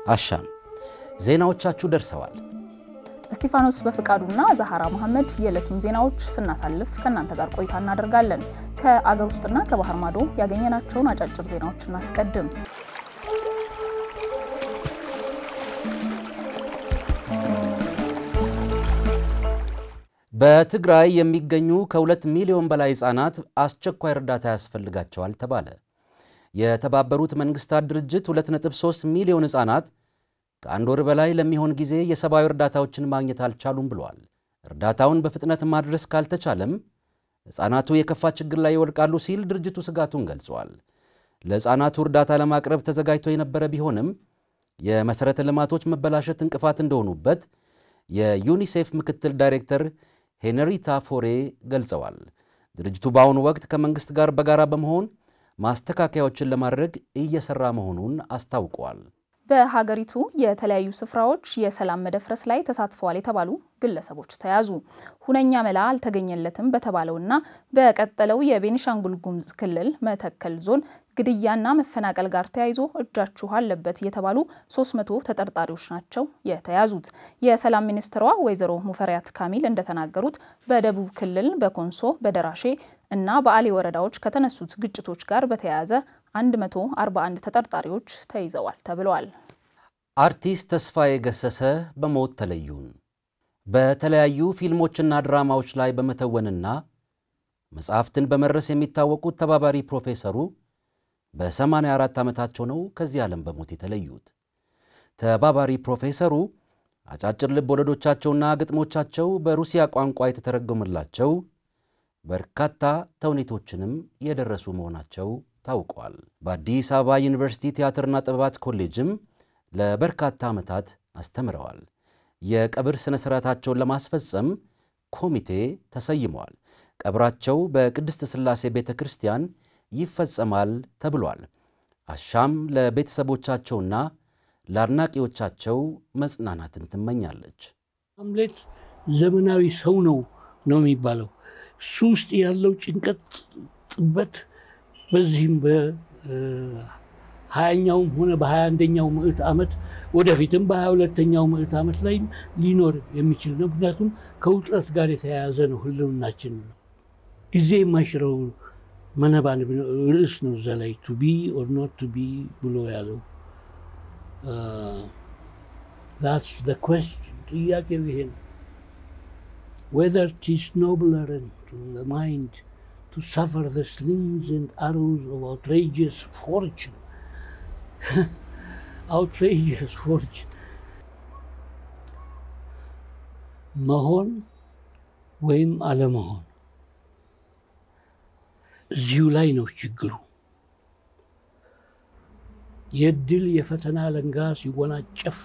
አሻም ዜናዎቻችሁ ደርሰዋል። እስጢፋኖስ በፍቃዱና ዛሃራ መሐመድ የዕለቱን ዜናዎች ስናሳልፍ ከእናንተ ጋር ቆይታ እናደርጋለን። ከአገር ውስጥና ከባህር ማዶ ያገኘናቸውን አጫጭር ዜናዎች እናስቀድም። በትግራይ የሚገኙ ከሁለት ሚሊዮን በላይ ሕፃናት አስቸኳይ እርዳታ ያስፈልጋቸዋል ተባለ። የተባበሩት መንግስታት ድርጅት 2.3 ሚሊዮን ሕፃናት ከአንድ ወር በላይ ለሚሆን ጊዜ የሰብአዊ እርዳታዎችን ማግኘት አልቻሉም ብለዋል። እርዳታውን በፍጥነት ማድረስ ካልተቻለም ሕፃናቱ የከፋ ችግር ላይ ይወድቃሉ ሲል ድርጅቱ ስጋቱን ገልጿል። ለሕፃናቱ እርዳታ ለማቅረብ ተዘጋጅቶ የነበረ ቢሆንም የመሠረተ ልማቶች መበላሸት እንቅፋት እንደሆኑበት የዩኒሴፍ ምክትል ዳይሬክተር ሄነሪታ ፎሬ ገልጸዋል። ድርጅቱ በአሁኑ ወቅት ከመንግሥት ጋር በጋራ በመሆን ማስተካከያዎችን ለማድረግ እየሠራ መሆኑን አስታውቀዋል። በሀገሪቱ የተለያዩ ስፍራዎች የሰላም መደፍረስ ላይ ተሳትፈዋል የተባሉ ግለሰቦች ተያዙ። ሁነኛ መላ አልተገኘለትም በተባለውና በቀጠለው የቤኒሻንጉል ጉሙዝ ክልል መተከል ዞን ግድያና መፈናቀል ጋር ተያይዞ እጃችሁ አለበት የተባሉ 300 ተጠርጣሪዎች ናቸው የተያዙት። የሰላም ሚኒስትሯ ወይዘሮ ሙፈሪያት ካሚል እንደተናገሩት በደቡብ ክልል በኮንሶ በደራሼ እና በአሌ ወረዳዎች ከተነሱት ግጭቶች ጋር በተያያዘ 141 ተጠርጣሪዎች ተይዘዋል ተብለዋል። አርቲስት ተስፋዬ ገሰሰ በሞት ተለዩን። በተለያዩ ፊልሞችና ድራማዎች ላይ በመተወንና መጽሐፍትን በመድረስ የሚታወቁት ተባባሪ ፕሮፌሰሩ በ84 ዓመታቸው ነው ከዚህ ዓለም በሞት የተለዩት። ተባባሪ ፕሮፌሰሩ አጫጭር ልብ ወለዶቻቸውና ግጥሞቻቸው በሩሲያ ቋንቋ የተተረጎመላቸው በርካታ ተውኔቶችንም የደረሱ መሆናቸው ታውቋል። በአዲስ አበባ ዩኒቨርሲቲ ቲያትርና ጥበባት ኮሌጅም ለበርካታ ዓመታት አስተምረዋል። የቀብር ሥነ ሥርዓታቸውን ለማስፈጸም ኮሚቴ ተሰይመዋል። ቀብራቸው በቅድስት ሥላሴ ቤተ ክርስቲያን ይፈጸማል ተብሏል። አሻም ለቤተሰቦቻቸውና ለአድናቂዎቻቸው መጽናናትን ትመኛለች። ሃምሌት ዘመናዊ ሰው ነው ነው የሚባለው እሱ ውስጥ ያለው ጭንቀት፣ ጥበት በዚህም በሀያኛውም ሆነ በሀያ አንደኛው ምዕት ዓመት ወደፊትም በሀያ ሁለተኛው ምዕት ዓመት ላይ ሊኖር የሚችል ነው። ምክንያቱም ከውጥረት ጋር የተያያዘ ነው ህልውናችን ነው። ጊዜ የማይሽረው መነባን ርዕስ ነው እዛ ላይ ቱ ቢ ኦር ኖት ቱ ቢ ብሎ ያለው ዛትስ ዘ ኩዌስችን ጥያቄው ይሄ ነው። whether it is nobler to the mind to suffer the slings and arrows of outrageous fortune. outrageous fortune. መሆን ወይም አለመሆን እዚሁ ላይ ነው ችግሩ። የድል የፈተና ለንጋ ሲወናጨፍ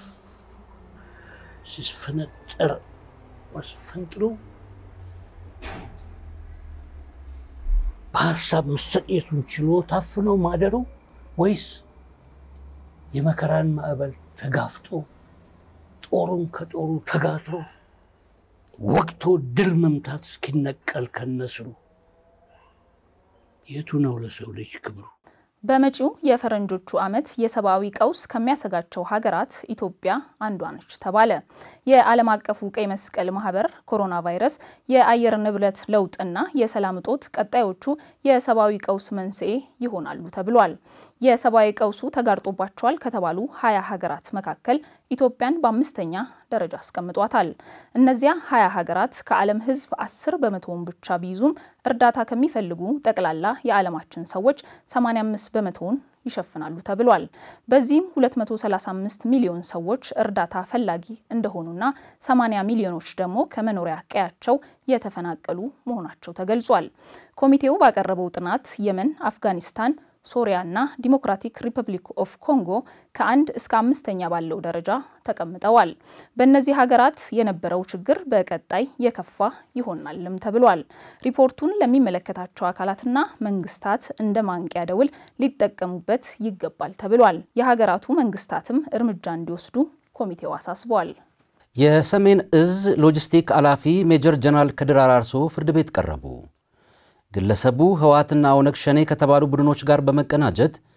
ሲስፈነጠር አስፈንጥሮ በሀሳብ መሰቅየቱን ችሎ ታፍኖ ማደሩ ወይስ የመከራን ማዕበል ተጋፍጦ ጦሩን ከጦሩ ተጋትሮ ወቅቶ ድል መምታት እስኪነቀል ከነስሩ የቱ ነው ለሰው ልጅ ክብሩ? በመጪው የፈረንጆቹ ዓመት የሰብአዊ ቀውስ ከሚያሰጋቸው ሀገራት ኢትዮጵያ አንዷ ነች ተባለ። የዓለም አቀፉ ቀይ መስቀል ማህበር ኮሮና ቫይረስ፣ የአየር ንብረት ለውጥና የሰላም እጦት ቀጣዮቹ የሰብአዊ ቀውስ መንስኤ ይሆናሉ ተብሏል። የሰብአዊ ቀውሱ ተጋርጦባቸዋል ከተባሉ ሀያ ሀገራት መካከል ኢትዮጵያን በአምስተኛ ደረጃ አስቀምጧታል። እነዚያ ሀያ ሀገራት ከዓለም ሕዝብ አስር በመቶውን ብቻ ቢይዙም እርዳታ ከሚፈልጉ ጠቅላላ የዓለማችን ሰዎች 85 በመቶውን ይሸፍናሉ ተብሏል። በዚህም 235 ሚሊዮን ሰዎች እርዳታ ፈላጊ እንደሆኑና 80 ሚሊዮኖች ደግሞ ከመኖሪያ ቀያቸው የተፈናቀሉ መሆናቸው ተገልጿል። ኮሚቴው ባቀረበው ጥናት የመን፣ አፍጋኒስታን ሶሪያና ዲሞክራቲክ ሪፐብሊክ ኦፍ ኮንጎ ከአንድ እስከ አምስተኛ ባለው ደረጃ ተቀምጠዋል። በእነዚህ ሀገራት የነበረው ችግር በቀጣይ የከፋ ይሆናልም ተብሏል። ሪፖርቱን ለሚመለከታቸው አካላትና መንግስታት እንደ ማንቂያ ደውል ሊጠቀሙበት ይገባል ተብሏል። የሀገራቱ መንግስታትም እርምጃ እንዲወስዱ ኮሚቴው አሳስቧል። የሰሜን እዝ ሎጂስቲክ ኃላፊ ሜጀር ጀነራል ከድር አራርሶ ፍርድ ቤት ቀረቡ። ግለሰቡ ህወሓትና ኦነግ ሸኔ ከተባሉ ቡድኖች ጋር በመቀናጀት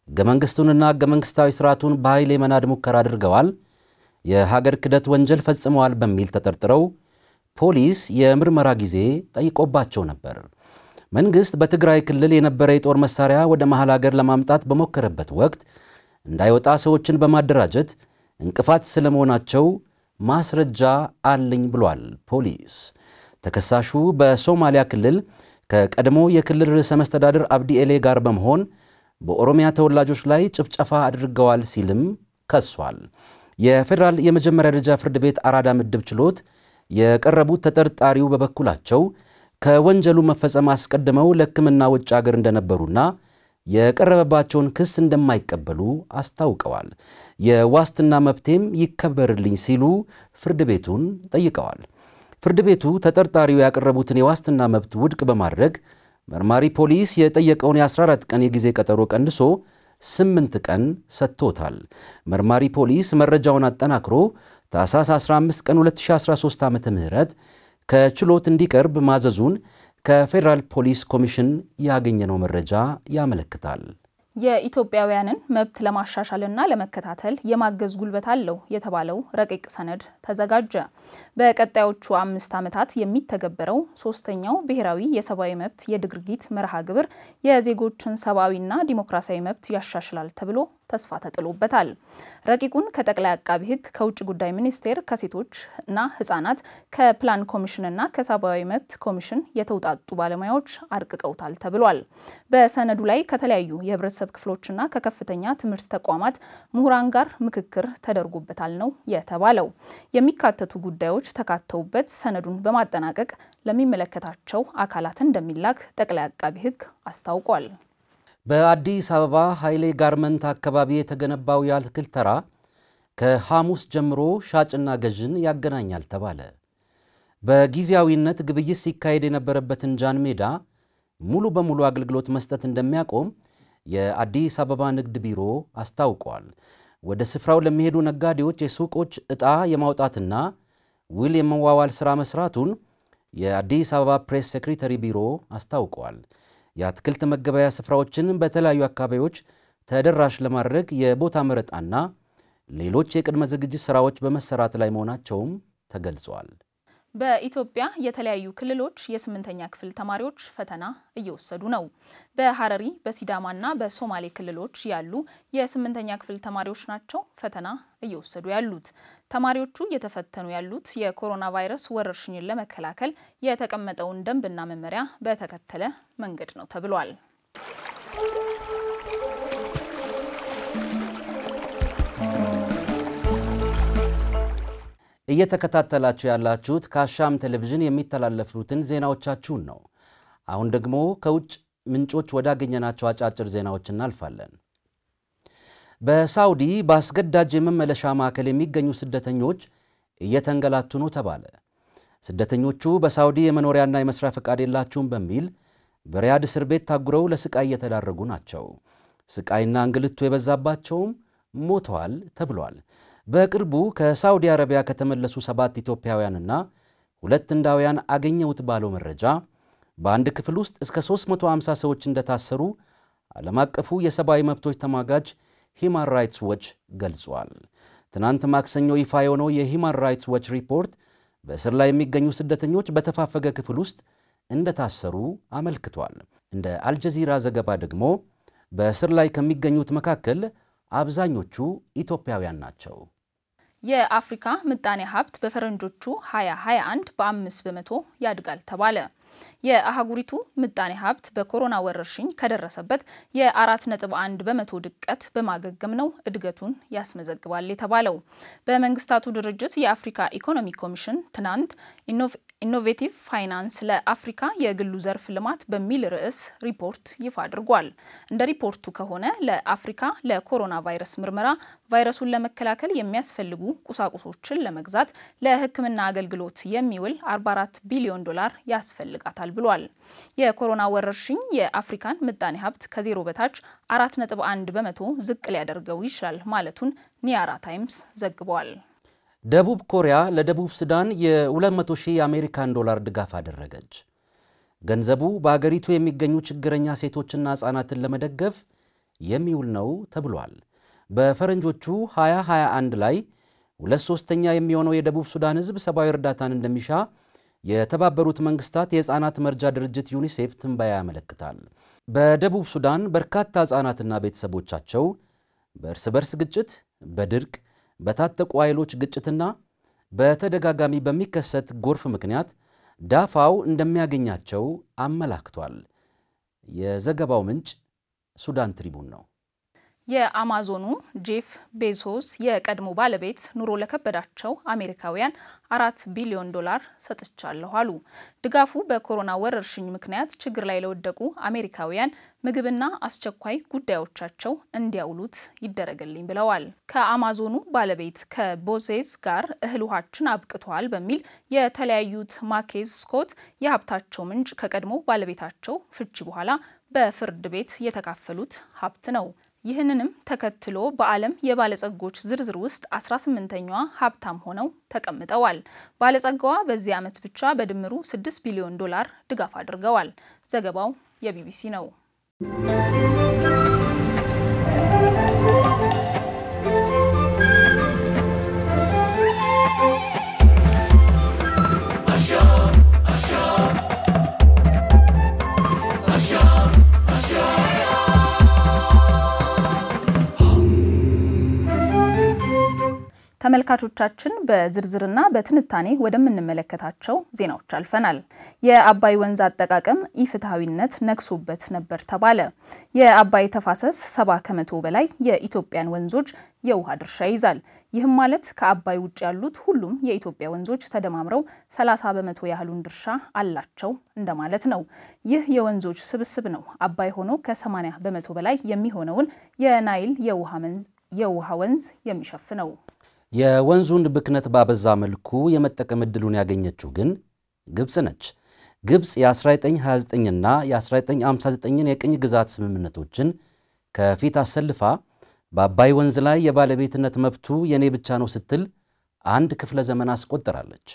ሕገ መንግሥቱንና ሕገ መንግሥታዊ ሥርዓቱን በኃይል የመናድ ሙከራ አድርገዋል፣ የሀገር ክህደት ወንጀል ፈጽመዋል በሚል ተጠርጥረው ፖሊስ የምርመራ ጊዜ ጠይቆባቸው ነበር። መንግሥት በትግራይ ክልል የነበረ የጦር መሣሪያ ወደ መሐል አገር ለማምጣት በሞከረበት ወቅት እንዳይወጣ ሰዎችን በማደራጀት እንቅፋት ስለመሆናቸው ማስረጃ አለኝ ብሏል ፖሊስ። ተከሳሹ በሶማሊያ ክልል ከቀድሞ የክልል ርዕሰ መስተዳድር አብዲ ኤሌ ጋር በመሆን በኦሮሚያ ተወላጆች ላይ ጭፍጨፋ አድርገዋል ሲልም ከሷል። የፌዴራል የመጀመሪያ ደረጃ ፍርድ ቤት አራዳ ምድብ ችሎት የቀረቡት ተጠርጣሪው በበኩላቸው ከወንጀሉ መፈጸም አስቀድመው ለሕክምና ውጭ አገር እንደነበሩና የቀረበባቸውን ክስ እንደማይቀበሉ አስታውቀዋል። የዋስትና መብቴም ይከበርልኝ ሲሉ ፍርድ ቤቱን ጠይቀዋል። ፍርድ ቤቱ ተጠርጣሪው ያቀረቡትን የዋስትና መብት ውድቅ በማድረግ መርማሪ ፖሊስ የጠየቀውን የ14 ቀን የጊዜ ቀጠሮ ቀንሶ 8 ቀን ሰጥቶታል። መርማሪ ፖሊስ መረጃውን አጠናክሮ ታኅሳስ 15 ቀን 2013 ዓ ም ከችሎት እንዲቀርብ ማዘዙን ከፌዴራል ፖሊስ ኮሚሽን ያገኘነው መረጃ ያመለክታል። የኢትዮጵያውያንን መብት ለማሻሻልና ለመከታተል የማገዝ ጉልበት አለው የተባለው ረቂቅ ሰነድ ተዘጋጀ። በቀጣዮቹ አምስት ዓመታት የሚተገበረው ሶስተኛው ብሔራዊ የሰብአዊ መብት የድርጊት መርሃ ግብር የዜጎችን ሰብአዊና ዲሞክራሲያዊ መብት ያሻሽላል ተብሎ ተስፋ ተጥሎበታል። ረቂቁን ከጠቅላይ አቃቢ ሕግ፣ ከውጭ ጉዳይ ሚኒስቴር፣ ከሴቶች እና ሕጻናት፣ ከፕላን ኮሚሽንና ከሰብአዊ መብት ኮሚሽን የተውጣጡ ባለሙያዎች አርቅቀውታል ተብሏል። በሰነዱ ላይ ከተለያዩ የህብረተሰብ ክፍሎችና ከከፍተኛ ትምህርት ተቋማት ምሁራን ጋር ምክክር ተደርጎበታል ነው የተባለው። የሚካተቱ ጉዳዮች ተካተውበት ሰነዱን በማጠናቀቅ ለሚመለከታቸው አካላት እንደሚላክ ጠቅላይ አቃቢ ሕግ አስታውቋል። በአዲስ አበባ ኃይሌ ጋርመንት አካባቢ የተገነባው የአትክልት ተራ ከሐሙስ ጀምሮ ሻጭና ገዥን ያገናኛል ተባለ። በጊዜያዊነት ግብይት ሲካሄድ የነበረበትን ጃን ሜዳ ሙሉ በሙሉ አገልግሎት መስጠት እንደሚያቆም የአዲስ አበባ ንግድ ቢሮ አስታውቋል። ወደ ስፍራው ለሚሄዱ ነጋዴዎች የሱቆች ዕጣ የማውጣትና ውል የመዋዋል ሥራ መስራቱን የአዲስ አበባ ፕሬስ ሴክሬተሪ ቢሮ አስታውቋል። የአትክልት መገበያ ስፍራዎችን በተለያዩ አካባቢዎች ተደራሽ ለማድረግ የቦታ መረጣና ሌሎች የቅድመ ዝግጅት ስራዎች በመሰራት ላይ መሆናቸውም ተገልጿል። በኢትዮጵያ የተለያዩ ክልሎች የስምንተኛ ክፍል ተማሪዎች ፈተና እየወሰዱ ነው። በሐረሪ በሲዳማና በሶማሌ ክልሎች ያሉ የስምንተኛ ክፍል ተማሪዎች ናቸው ፈተና እየወሰዱ ያሉት። ተማሪዎቹ እየተፈተኑ ያሉት የኮሮና ቫይረስ ወረርሽኝን ለመከላከል የተቀመጠውን ደንብና መመሪያ በተከተለ መንገድ ነው ተብሏል። እየተከታተላችሁ ያላችሁት ከአሻም ቴሌቪዥን የሚተላለፉትን ዜናዎቻችሁን ነው። አሁን ደግሞ ከውጭ ምንጮች ወዳገኘናቸው አጫጭር ዜናዎች እናልፋለን። በሳውዲ በአስገዳጅ የመመለሻ ማዕከል የሚገኙ ስደተኞች እየተንገላቱ ነው ተባለ። ስደተኞቹ በሳውዲ የመኖሪያና የመስሪያ ፈቃድ የላችሁም በሚል በሪያድ እስር ቤት ታጉረው ለስቃይ እየተዳረጉ ናቸው። ስቃይና እንግልቱ የበዛባቸውም ሞተዋል ተብሏል። በቅርቡ ከሳውዲ አረቢያ ከተመለሱ ሰባት ኢትዮጵያውያንና ሁለት ህንዳውያን አገኘሁት ባለው መረጃ በአንድ ክፍል ውስጥ እስከ 350 ሰዎች እንደታሰሩ ዓለም አቀፉ የሰብአዊ መብቶች ተሟጋጅ ሂማን ራይትስ ዎች ገልጿል። ትናንት ማክሰኞ ይፋ የሆነው የሂማን ራይትስ ዎች ሪፖርት በእስር ላይ የሚገኙ ስደተኞች በተፋፈገ ክፍል ውስጥ እንደታሰሩ አመልክቷል። እንደ አልጀዚራ ዘገባ ደግሞ በእስር ላይ ከሚገኙት መካከል አብዛኞቹ ኢትዮጵያውያን ናቸው። የአፍሪካ ምጣኔ ሀብት በፈረንጆቹ 2021 በአምስት በመቶ ያድጋል ተባለ። የአህጉሪቱ ምጣኔ ሀብት በኮሮና ወረርሽኝ ከደረሰበት የአራት ነጥብ አንድ በመቶ ድቀት በማገገም ነው እድገቱን ያስመዘግባል የተባለው። በመንግስታቱ ድርጅት የአፍሪካ ኢኮኖሚ ኮሚሽን ትናንት ኢኖቬቲቭ ፋይናንስ ለአፍሪካ የግሉ ዘርፍ ልማት በሚል ርዕስ ሪፖርት ይፋ አድርጓል። እንደ ሪፖርቱ ከሆነ ለአፍሪካ ለኮሮና ቫይረስ ምርመራ ቫይረሱን ለመከላከል የሚያስፈልጉ ቁሳቁሶችን ለመግዛት ለሕክምና አገልግሎት የሚውል 44 ቢሊዮን ዶላር ያስፈልጋታል ብሏል። የኮሮና ወረርሽኝ የአፍሪካን ምጣኔ ሀብት ከዜሮ በታች 4.1 በመቶ ዝቅ ሊያደርገው ይችላል ማለቱን ኒያራ ታይምስ ዘግቧል። ደቡብ ኮሪያ ለደቡብ ሱዳን የ200 ሺህ የአሜሪካን ዶላር ድጋፍ አደረገች። ገንዘቡ በአገሪቱ የሚገኙ ችግረኛ ሴቶችና ሕፃናትን ለመደገፍ የሚውል ነው ተብሏል። በፈረንጆቹ 2021 ላይ ሁለት ሶስተኛ የሚሆነው የደቡብ ሱዳን ሕዝብ ሰብአዊ እርዳታን እንደሚሻ የተባበሩት መንግስታት የሕፃናት መርጃ ድርጅት ዩኒሴፍ ትንበያ ያመለክታል። በደቡብ ሱዳን በርካታ ሕፃናትና ቤተሰቦቻቸው በእርስ በርስ ግጭት፣ በድርቅ፣ በታጠቁ ኃይሎች ግጭትና በተደጋጋሚ በሚከሰት ጎርፍ ምክንያት ዳፋው እንደሚያገኛቸው አመላክቷል። የዘገባው ምንጭ ሱዳን ትሪቡን ነው። የአማዞኑ ጄፍ ቤዞስ የቀድሞ ባለቤት ኑሮ ለከበዳቸው አሜሪካውያን አራት ቢሊዮን ዶላር ሰጥቻለሁ አሉ። ድጋፉ በኮሮና ወረርሽኝ ምክንያት ችግር ላይ ለወደቁ አሜሪካውያን ምግብና አስቸኳይ ጉዳዮቻቸው እንዲያውሉት ይደረግልኝ ብለዋል። ከአማዞኑ ባለቤት ከቦዜዝ ጋር እህል ውሃችን አብቅተዋል በሚል የተለያዩት ማኬዝ ስኮት የሀብታቸው ምንጭ ከቀድሞ ባለቤታቸው ፍቺ በኋላ በፍርድ ቤት የተካፈሉት ሀብት ነው። ይህንንም ተከትሎ በዓለም የባለጸጎች ዝርዝር ውስጥ 18ኛዋ ሀብታም ሆነው ተቀምጠዋል። ባለጸጋዋ በዚህ ዓመት ብቻ በድምሩ 6 ቢሊዮን ዶላር ድጋፍ አድርገዋል። ዘገባው የቢቢሲ ነው። ተመልካቾቻችን በዝርዝርና በትንታኔ ወደምንመለከታቸው ዜናዎች አልፈናል። የአባይ ወንዝ አጠቃቀም ኢፍትሐዊነት ነግሶበት ነበር ተባለ። የአባይ ተፋሰስ ሰባ ከመቶ በላይ የኢትዮጵያን ወንዞች የውሃ ድርሻ ይዛል። ይህም ማለት ከአባይ ውጭ ያሉት ሁሉም የኢትዮጵያ ወንዞች ተደማምረው 30 በመቶ ያህሉን ድርሻ አላቸው እንደማለት ነው። ይህ የወንዞች ስብስብ ነው አባይ ሆኖ ከ80 በመቶ በላይ የሚሆነውን የናይል የውሃ ወንዝ የሚሸፍነው። የወንዙን ብክነት ባበዛ መልኩ የመጠቀም ዕድሉን ያገኘችው ግን ግብፅ ነች። ግብፅ የ1929ና የ1959ን የቅኝ ግዛት ስምምነቶችን ከፊት አሰልፋ በአባይ ወንዝ ላይ የባለቤትነት መብቱ የኔ ብቻ ነው ስትል አንድ ክፍለ ዘመን አስቆጥራለች።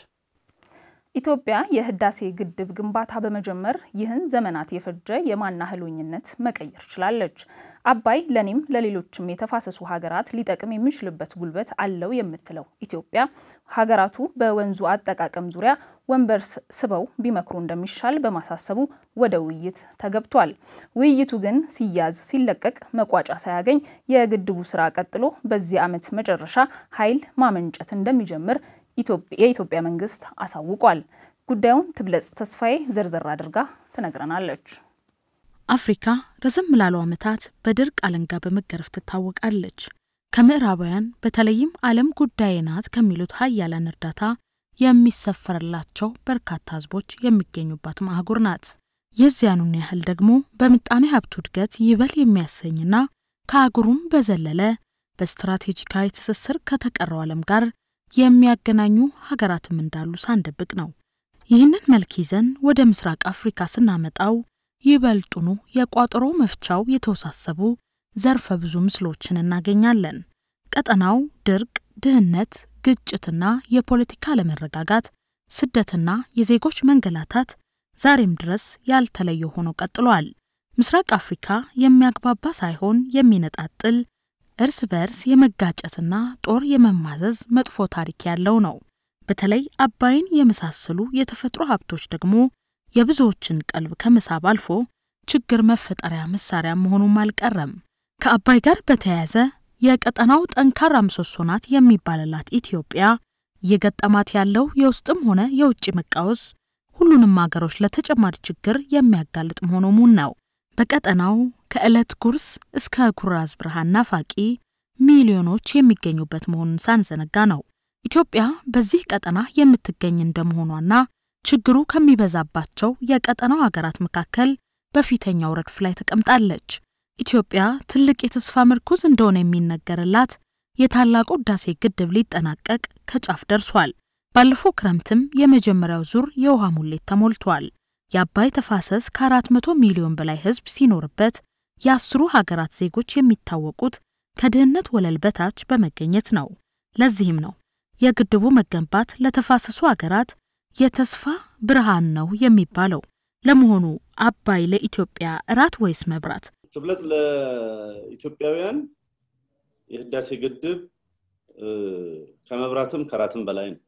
ኢትዮጵያ የህዳሴ ግድብ ግንባታ በመጀመር ይህን ዘመናት የፈጀ የማናህሎኝነት መቀየር ችላለች። አባይ ለኔም ለሌሎችም የተፋሰሱ ሀገራት ሊጠቅም የሚችልበት ጉልበት አለው የምትለው ኢትዮጵያ ሀገራቱ በወንዙ አጠቃቀም ዙሪያ ወንበር ስበው ቢመክሩ እንደሚሻል በማሳሰቡ ወደ ውይይት ተገብቷል። ውይይቱ ግን ሲያዝ ሲለቀቅ መቋጫ ሳያገኝ የግድቡ ስራ ቀጥሎ በዚህ ዓመት መጨረሻ ኃይል ማመንጨት እንደሚጀምር የኢትዮጵያ መንግስት አሳውቋል። ጉዳዩን ትብለጽ ተስፋዬ ዘርዘር አድርጋ ትነግረናለች። አፍሪካ ረዘም ላሉ ዓመታት በድርቅ አለንጋ በመገረፍ ትታወቃለች። ከምዕራባውያን በተለይም ዓለም ጉዳዬ ናት ከሚሉት ሀያላን እርዳታ የሚሰፈርላቸው በርካታ ህዝቦች የሚገኙባት አህጉር ናት። የዚያኑን ያህል ደግሞ በምጣኔ ሀብቱ እድገት ይበል የሚያሰኝና ከአህጉሩም በዘለለ በስትራቴጂካዊ ትስስር ከተቀረው ዓለም ጋር የሚያገናኙ ሀገራትም እንዳሉ ሳንደብቅ ነው። ይህንን መልክ ይዘን ወደ ምስራቅ አፍሪካ ስናመጣው ይበልጡኑ የቋጠሮ መፍቻው የተወሳሰቡ ዘርፈ ብዙ ምስሎችን እናገኛለን። ቀጠናው ድርቅ፣ ድህነት፣ ግጭትና የፖለቲካ አለመረጋጋት፣ ስደትና የዜጎች መንገላታት ዛሬም ድረስ ያልተለየ ሆኖ ቀጥሏል። ምስራቅ አፍሪካ የሚያግባባ ሳይሆን የሚነጣጥል እርስ በርስ የመጋጨትና ጦር የመማዘዝ መጥፎ ታሪክ ያለው ነው። በተለይ አባይን የመሳሰሉ የተፈጥሮ ሀብቶች ደግሞ የብዙዎችን ቀልብ ከመሳብ አልፎ ችግር መፈጠሪያ መሳሪያ መሆኑም አልቀረም። ከአባይ ጋር በተያያዘ የቀጠናው ጠንካራ ምሰሶ ናት የሚባልላት ኢትዮጵያ እየገጠማት ያለው የውስጥም ሆነ የውጭ መቃወስ ሁሉንም አገሮች ለተጨማሪ ችግር የሚያጋልጥ መሆኑ ሙን ነው። በቀጠናው ከዕለት ጉርስ እስከ ኩራዝ ብርሃን ናፋቂ ሚሊዮኖች የሚገኙበት መሆኑን ሳንዘነጋ ነው። ኢትዮጵያ በዚህ ቀጠና የምትገኝ እንደመሆኗና ችግሩ ከሚበዛባቸው የቀጠናው ሀገራት መካከል በፊተኛው ረድፍ ላይ ተቀምጣለች። ኢትዮጵያ ትልቅ የተስፋ ምርኩዝ እንደሆነ የሚነገርላት የታላቁ ሕዳሴ ግድብ ሊጠናቀቅ ከጫፍ ደርሷል። ባለፈው ክረምትም የመጀመሪያው ዙር የውሃ ሙሌት ተሞልቷል። የአባይ ተፋሰስ ከአራት መቶ ሚሊዮን በላይ ሕዝብ ሲኖርበት የአስሩ ሀገራት ዜጎች የሚታወቁት ከድህነት ወለል በታች በመገኘት ነው። ለዚህም ነው የግድቡ መገንባት ለተፋሰሱ ሀገራት የተስፋ ብርሃን ነው የሚባለው። ለመሆኑ አባይ ለኢትዮጵያ እራት ወይስ መብራት? ትብለጥ ለኢትዮጵያውያን የህዳሴ ግድብ ከመብራትም ከራትም በላይ ነው።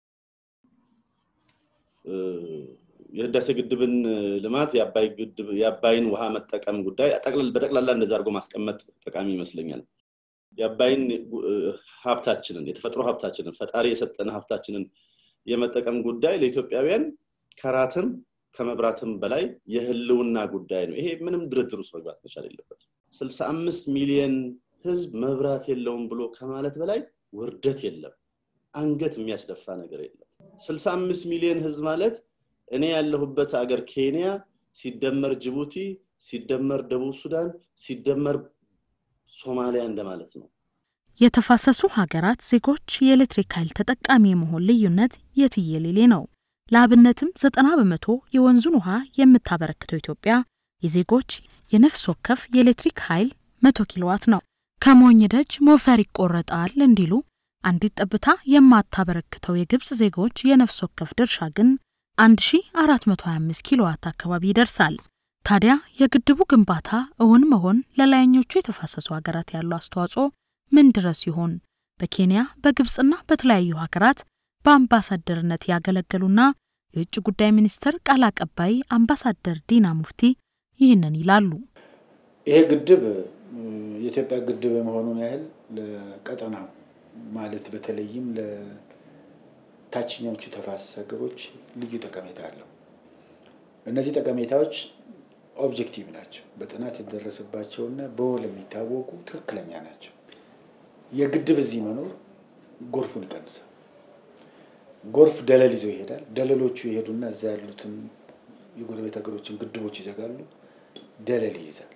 የህዳሴ ግድብን ልማት የአባይን ውሃ መጠቀም ጉዳይ በጠቅላላ እንደዛ አድርጎ ማስቀመጥ ጠቃሚ ይመስለኛል። የአባይን ሀብታችንን የተፈጥሮ ሀብታችንን ፈጣሪ የሰጠን ሀብታችንን የመጠቀም ጉዳይ ለኢትዮጵያውያን ከራትም ከመብራትም በላይ የህልውና ጉዳይ ነው። ይሄ ምንም ድርድር ውስጥ መግባት መቻል የለበትም። ስልሳ አምስት ሚሊዮን ህዝብ መብራት የለውም ብሎ ከማለት በላይ ውርደት የለም። አንገት የሚያስደፋ ነገር የለም። ስልሳ አምስት ሚሊዮን ህዝብ ማለት እኔ ያለሁበት አገር ኬንያ ሲደመር ጅቡቲ ሲደመር ደቡብ ሱዳን ሲደመር ሶማሊያ እንደማለት ነው። የተፋሰሱ ሀገራት ዜጎች የኤሌክትሪክ ኃይል ተጠቃሚ የመሆን ልዩነት የትየሌሌ ነው። ለአብነትም ዘጠና በመቶ የወንዙን ውሃ የምታበረክተው ኢትዮጵያ የዜጎች የነፍስ ወከፍ የኤሌክትሪክ ኃይል መቶ ኪሎዋት ነው። ከሞኝ ደጅ ሞፈር ይቆረጣል እንዲሉ አንዲት ጠብታ የማታበረክተው የግብፅ ዜጎች የነፍስ ወከፍ ድርሻ ግን 1425 ኪሎዋት አካባቢ ይደርሳል። ታዲያ የግድቡ ግንባታ እውን መሆን ለላይኞቹ የተፋሰሱ ሀገራት ያለው አስተዋጽኦ ምን ድረስ ይሆን? በኬንያ በግብፅና በተለያዩ ሀገራት በአምባሳደርነት ያገለገሉና የውጭ ጉዳይ ሚኒስትር ቃል አቀባይ አምባሳደር ዲና ሙፍቲ ይህንን ይላሉ። ይሄ ግድብ የኢትዮጵያ ግድብ የመሆኑን ያህል ለቀጠናው ማለት በተለይም ለታችኛዎቹ ተፋሰስ ሀገሮች ልዩ ጠቀሜታ አለው። እነዚህ ጠቀሜታዎች ኦብጀክቲቭ ናቸው። በጥናት የደረሰባቸውና በወል የሚታወቁ ትክክለኛ ናቸው። የግድብ እዚህ መኖር ጎርፉን ይቀንሳል። ጎርፍ ደለል ይዞ ይሄዳል። ደለሎቹ ይሄዱና እዛ ያሉትን የጎረቤት ሀገሮችን ግድቦች ይዘጋሉ። ደለል ይይዛል።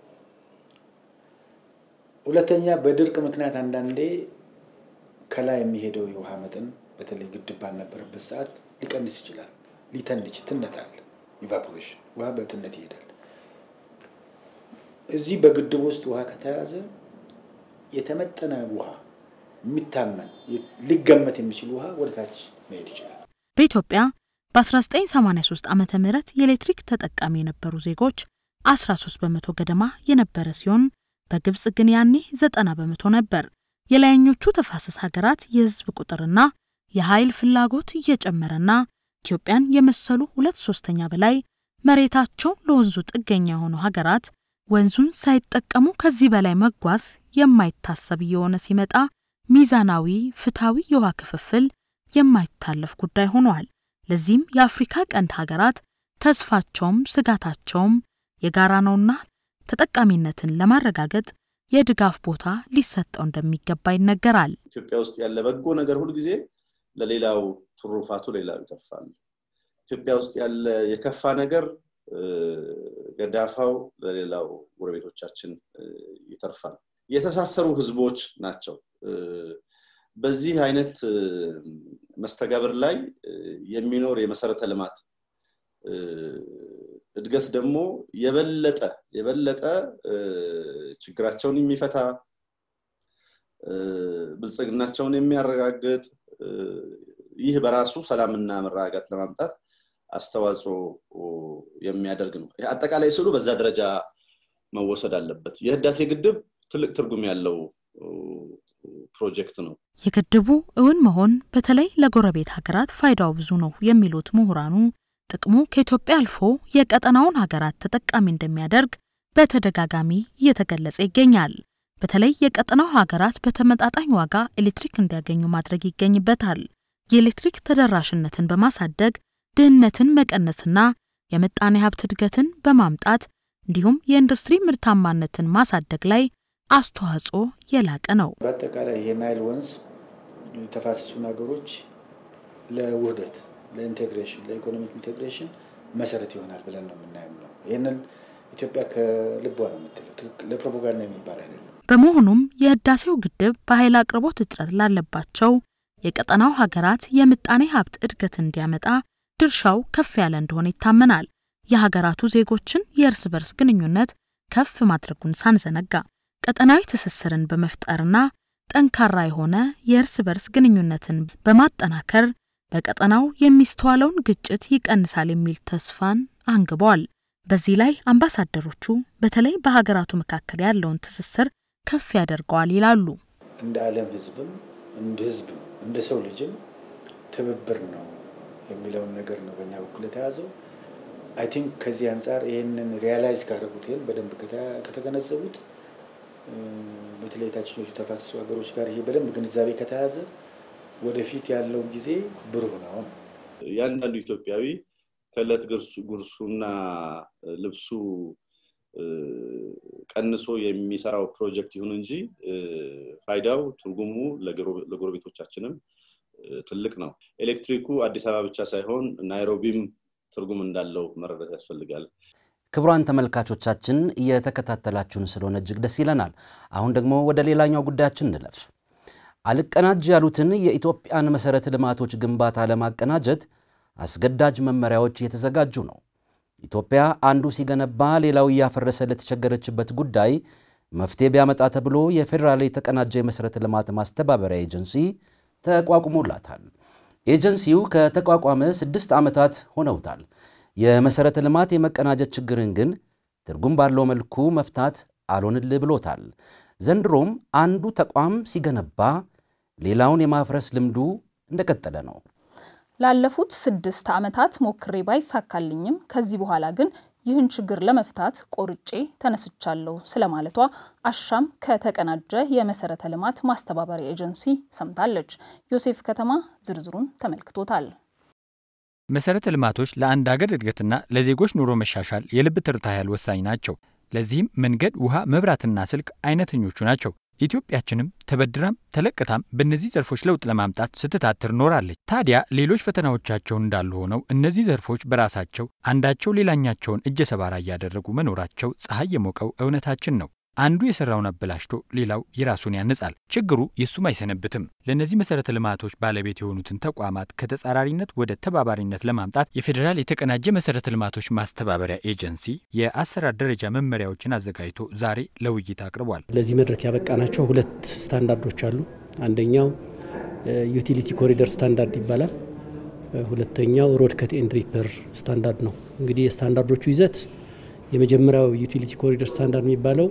ሁለተኛ በድርቅ ምክንያት አንዳንዴ ከላይ የሚሄደው የውሃ መጠን በተለይ ግድብ ባልነበረበት ሰዓት ሊቀንስ ይችላል። ሊተንች ትነታል። ኢቫፖሬሽን ውሃ በትነት ይሄዳል። እዚህ በግድብ ውስጥ ውሃ ከተያዘ የተመጠነ ውሃ የሚታመን ሊገመት የሚችል ውሃ ወደ ታች መሄድ ይችላል። በኢትዮጵያ በ1983 ዓ ም የኤሌክትሪክ ተጠቃሚ የነበሩ ዜጎች 13 በመቶ ገደማ የነበረ ሲሆን በግብፅ ግን ያኔ 90 በመቶ ነበር። የላይኞቹ ተፋሰስ ሀገራት የህዝብ ቁጥርና የኃይል ፍላጎት እየጨመረና ኢትዮጵያን የመሰሉ ሁለት ሶስተኛ በላይ መሬታቸው ለወንዙ ጥገኛ የሆኑ ሀገራት ወንዙን ሳይጠቀሙ ከዚህ በላይ መጓዝ የማይታሰብ እየሆነ ሲመጣ ሚዛናዊ፣ ፍትሐዊ የውሃ ክፍፍል የማይታለፍ ጉዳይ ሆኗል። ለዚህም የአፍሪካ ቀንድ ሀገራት ተስፋቸውም ስጋታቸውም የጋራ ነውና ተጠቃሚነትን ለማረጋገጥ የድጋፍ ቦታ ሊሰጠው እንደሚገባ ይነገራል። ኢትዮጵያ ውስጥ ያለ በጎ ነገር ሁልጊዜ ለሌላው ትሩፋቱ ሌላው ይተርፋል። ኢትዮጵያ ውስጥ ያለ የከፋ ነገር ገዳፋው ለሌላው ጎረቤቶቻችን ይተርፋል። የተሳሰሩ ህዝቦች ናቸው። በዚህ አይነት መስተጋብር ላይ የሚኖር የመሰረተ ልማት እድገት ደግሞ የበለጠ የበለጠ ችግራቸውን የሚፈታ ብልጽግናቸውን የሚያረጋግጥ ይህ በራሱ ሰላምና መረጋጋት ለማምጣት አስተዋጽኦ የሚያደርግ ነው። አጠቃላይ ስሉ በዛ ደረጃ መወሰድ አለበት። የህዳሴ ግድብ ትልቅ ትርጉም ያለው ፕሮጀክት ነው። የግድቡ እውን መሆን በተለይ ለጎረቤት ሀገራት ፋይዳው ብዙ ነው የሚሉት ምሁራኑ ጥቅሙ ከኢትዮጵያ አልፎ የቀጠናውን ሀገራት ተጠቃሚ እንደሚያደርግ በተደጋጋሚ እየተገለጸ ይገኛል። በተለይ የቀጠናው ሀገራት በተመጣጣኝ ዋጋ ኤሌክትሪክ እንዲያገኙ ማድረግ ይገኝበታል። የኤሌክትሪክ ተደራሽነትን በማሳደግ ድህነትን መቀነስና የምጣኔ ሀብት እድገትን በማምጣት እንዲሁም የኢንዱስትሪ ምርታማነትን ማሳደግ ላይ አስተዋጽኦ የላቀ ነው። በአጠቃላይ ይሄ ናይል ወንዝ የተፋሰሱን ሀገሮች ለውህደት፣ ለኢንቴግሬሽን፣ ለኢኮኖሚክ ኢንቴግሬሽን መሰረት ይሆናል ብለን ነው የምናየው ነው። ይህንን ኢትዮጵያ ከልቧ ነው የምትለው፣ ለፕሮፓጋንዳ የሚባል አይደለም። በመሆኑም የህዳሴው ግድብ በኃይል አቅርቦት እጥረት ላለባቸው የቀጠናው ሀገራት የምጣኔ ሀብት እድገት እንዲያመጣ ድርሻው ከፍ ያለ እንደሆነ ይታመናል። የሀገራቱ ዜጎችን የእርስ በርስ ግንኙነት ከፍ ማድረጉን ሳንዘነጋ ቀጠናዊ ትስስርን በመፍጠርና ጠንካራ የሆነ የእርስ በርስ ግንኙነትን በማጠናከር በቀጠናው የሚስተዋለውን ግጭት ይቀንሳል የሚል ተስፋን አንግቧል። በዚህ ላይ አምባሳደሮቹ በተለይ በሀገራቱ መካከል ያለውን ትስስር ከፍ ያደርገዋል ይላሉ። እንደ ዓለም ሕዝብም እንደ ሕዝብ እንደ ሰው ልጅም ትብብር ነው የሚለውን ነገር ነው በእኛ በኩል የተያዘው። አይ ቲንክ ከዚህ አንጻር ይህንን ሪያላይዝ ካደረጉት ይህን በደንብ ከተገነዘቡት በተለይ የታችኞቹ ተፋሰሱ ሀገሮች ጋር ይሄ በደንብ ግንዛቤ ከተያዘ ወደፊት ያለው ጊዜ ብሩህ ነው። እያንዳንዱ ኢትዮጵያዊ ከእለት ጉርሱና ልብሱ ቀንሶ የሚሰራው ፕሮጀክት ይሁን እንጂ ፋይዳው ትርጉሙ ለጎረቤቶቻችንም ትልቅ ነው። ኤሌክትሪኩ አዲስ አበባ ብቻ ሳይሆን ናይሮቢም ትርጉም እንዳለው መረዳት ያስፈልጋል። ክቡራን ተመልካቾቻችን እየተከታተላችሁን ስለሆነ እጅግ ደስ ይለናል። አሁን ደግሞ ወደ ሌላኛው ጉዳያችን እንለፍ። አልቀናጅ ያሉትን የኢትዮጵያን መሠረተ ልማቶች ግንባታ ለማቀናጀት አስገዳጅ መመሪያዎች እየተዘጋጁ ነው። ኢትዮጵያ አንዱ ሲገነባ ሌላው እያፈረሰ ለተቸገረችበት ጉዳይ መፍትሄ ቢያመጣ ተብሎ የፌዴራል የተቀናጀ የመሠረተ ልማት ማስተባበሪያ ኤጀንሲ ተቋቁሞላታል። ኤጀንሲው ከተቋቋመ ስድስት ዓመታት ሆነውታል። የመሠረተ ልማት የመቀናጀት ችግርን ግን ትርጉም ባለው መልኩ መፍታት አልሆንል ብሎታል። ዘንድሮም አንዱ ተቋም ሲገነባ ሌላውን የማፍረስ ልምዱ እንደቀጠለ ነው። ላለፉት ስድስት ዓመታት ሞክሬ ባይሳካልኝም ከዚህ በኋላ ግን ይህን ችግር ለመፍታት ቆርጬ ተነስቻለሁ ስለማለቷ አሻም ከተቀናጀ የመሠረተ ልማት ማስተባበሪያ ኤጀንሲ ሰምታለች። ዮሴፍ ከተማ ዝርዝሩን ተመልክቶታል። መሰረተ ልማቶች ለአንድ ሀገር እድገትና ለዜጎች ኑሮ መሻሻል የልብ ትርታ ያህል ወሳኝ ናቸው። ለዚህም መንገድ፣ ውሃ፣ መብራትና ስልክ አይነተኞቹ ናቸው። ኢትዮጵያችንም ተበድራም ተለቅታም በእነዚህ ዘርፎች ለውጥ ለማምጣት ስትታትር ኖራለች። ታዲያ ሌሎች ፈተናዎቻቸው እንዳሉ ሆነው እነዚህ ዘርፎች በራሳቸው አንዳቸው ሌላኛቸውን እጀ ሰባራ እያደረጉ መኖራቸው ፀሐይ የሞቀው እውነታችን ነው። አንዱ የሰራውን አበላሽቶ ሌላው የራሱን ያንጻል። ችግሩ የሱም አይሰነብትም። ለእነዚህ መሰረተ ልማቶች ባለቤት የሆኑትን ተቋማት ከተጻራሪነት ወደ ተባባሪነት ለማምጣት የፌዴራል የተቀናጀ መሰረተ ልማቶች ማስተባበሪያ ኤጀንሲ የአሰራር ደረጃ መመሪያዎችን አዘጋጅቶ ዛሬ ለውይይት አቅርቧል። ለዚህ መድረክ ያበቃናቸው ሁለት ስታንዳርዶች አሉ። አንደኛው ዩቲሊቲ ኮሪደር ስታንዳርድ ይባላል። ሁለተኛው ሮድ ከት ኤንድ ሪፐር ስታንዳርድ ነው። እንግዲህ የስታንዳርዶቹ ይዘት የመጀመሪያው ዩቲሊቲ ኮሪደር ስታንዳርድ የሚባለው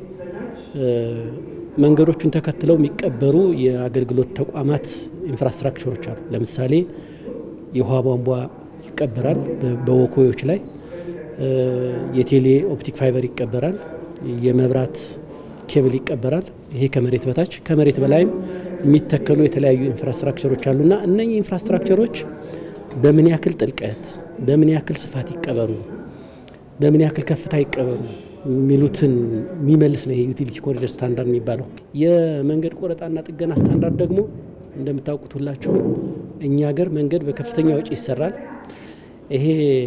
መንገዶቹን ተከትለው የሚቀበሩ የአገልግሎት ተቋማት ኢንፍራስትራክቸሮች አሉ። ለምሳሌ የውሃ ቧንቧ ይቀበራል በወኮዮች ላይ፣ የቴሌ ኦፕቲክ ፋይበር ይቀበራል፣ የመብራት ኬብል ይቀበራል። ይሄ ከመሬት በታች ከመሬት በላይም የሚተከሉ የተለያዩ ኢንፍራስትራክቸሮች አሉና እነኚህ ኢንፍራስትራክቸሮች በምን ያክል ጥልቀት፣ በምን ያክል ስፋት ይቀበሩ በምን ያክል ከፍታ ይቀበሩ የሚሉትን የሚመልስ ነው ይሄ ዩቲሊቲ ኮሪደር ስታንዳርድ የሚባለው። የመንገድ ቆረጣና ጥገና ስታንዳርድ ደግሞ እንደምታውቁት ሁላችሁ እኛ ሀገር መንገድ በከፍተኛ ወጪ ይሰራል። ይሄ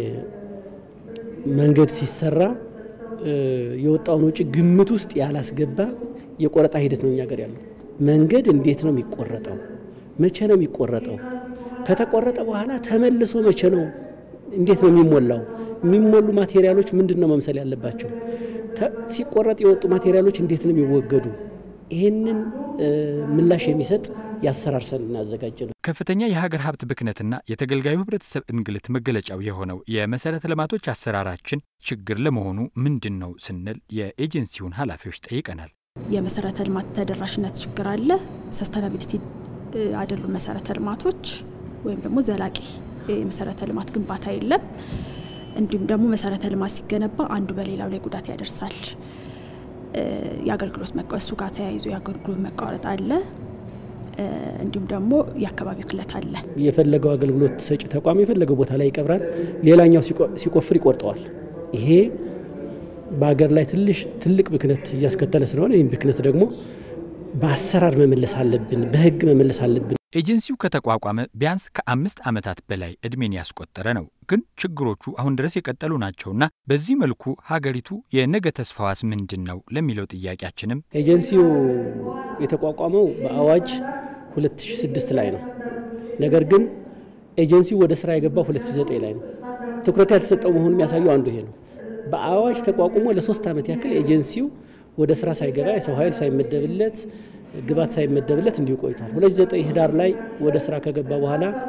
መንገድ ሲሰራ የወጣውን ወጪ ግምት ውስጥ ያላስገባ የቆረጣ ሂደት ነው እኛ ሀገር ያለው። መንገድ እንዴት ነው የሚቆረጠው? መቼ ነው የሚቆረጠው? ከተቆረጠ በኋላ ተመልሶ መቼ ነው እንዴት ነው የሚሞላው? የሚሞሉ ማቴሪያሎች ምንድን ነው መምሰል ያለባቸው? ሲቆረጥ የወጡ ማቴሪያሎች እንዴት ነው የሚወገዱ? ይህንን ምላሽ የሚሰጥ የአሰራር ሰነድ እናዘጋጀ ነው። ከፍተኛ የሀገር ሀብት ብክነትና የተገልጋዩ ሕብረተሰብ እንግልት መገለጫው የሆነው የመሰረተ ልማቶች አሰራራችን ችግር ለመሆኑ ምንድን ነው ስንል የኤጀንሲውን ኃላፊዎች ጠይቀናል። የመሰረተ ልማት ተደራሽነት ችግር አለ። ሰስተናቢሊቲ አይደሉም መሰረተ ልማቶች ወይም ደግሞ ዘላቂ የመሰረተ ልማት ግንባታ የለም። እንዲሁም ደግሞ መሰረተ ልማት ሲገነባ አንዱ በሌላው ላይ ጉዳት ያደርሳል። የአገልግሎት መቀሱ ጋር ተያይዞ የአገልግሎት መቋረጥ አለ። እንዲሁም ደግሞ የአካባቢ ክለት አለ። የፈለገው አገልግሎት ሰጪ ተቋም የፈለገው ቦታ ላይ ይቀብራል፣ ሌላኛው ሲቆፍር ይቆርጠዋል። ይሄ በሀገር ላይ ትልቅ ብክነት እያስከተለ ስለሆነ ይህም ብክነት ደግሞ በአሰራር መመለስ አለብን፣ በህግ መመለስ አለብን። ኤጀንሲው ከተቋቋመ ቢያንስ ከአምስት ዓመታት በላይ ዕድሜን ያስቆጠረ ነው። ግን ችግሮቹ አሁን ድረስ የቀጠሉ ናቸውና በዚህ መልኩ ሀገሪቱ የነገ ተስፋዋስ ምንድን ነው ለሚለው ጥያቄያችንም ኤጀንሲው የተቋቋመው በአዋጅ 2006 ላይ ነው። ነገር ግን ኤጀንሲው ወደ ስራ የገባው 2009 ላይ ነው። ትኩረት ያልተሰጠው መሆኑን የሚያሳየው አንዱ ይሄ ነው። በአዋጅ ተቋቁሞ ለሶስት ዓመት ያክል ኤጀንሲው ወደ ስራ ሳይገባ የሰው ኃይል ሳይመደብለት ግባት ሳይመደብለት እንዲሁ ቆይቷል። 2009 ህዳር ላይ ወደ ስራ ከገባ በኋላ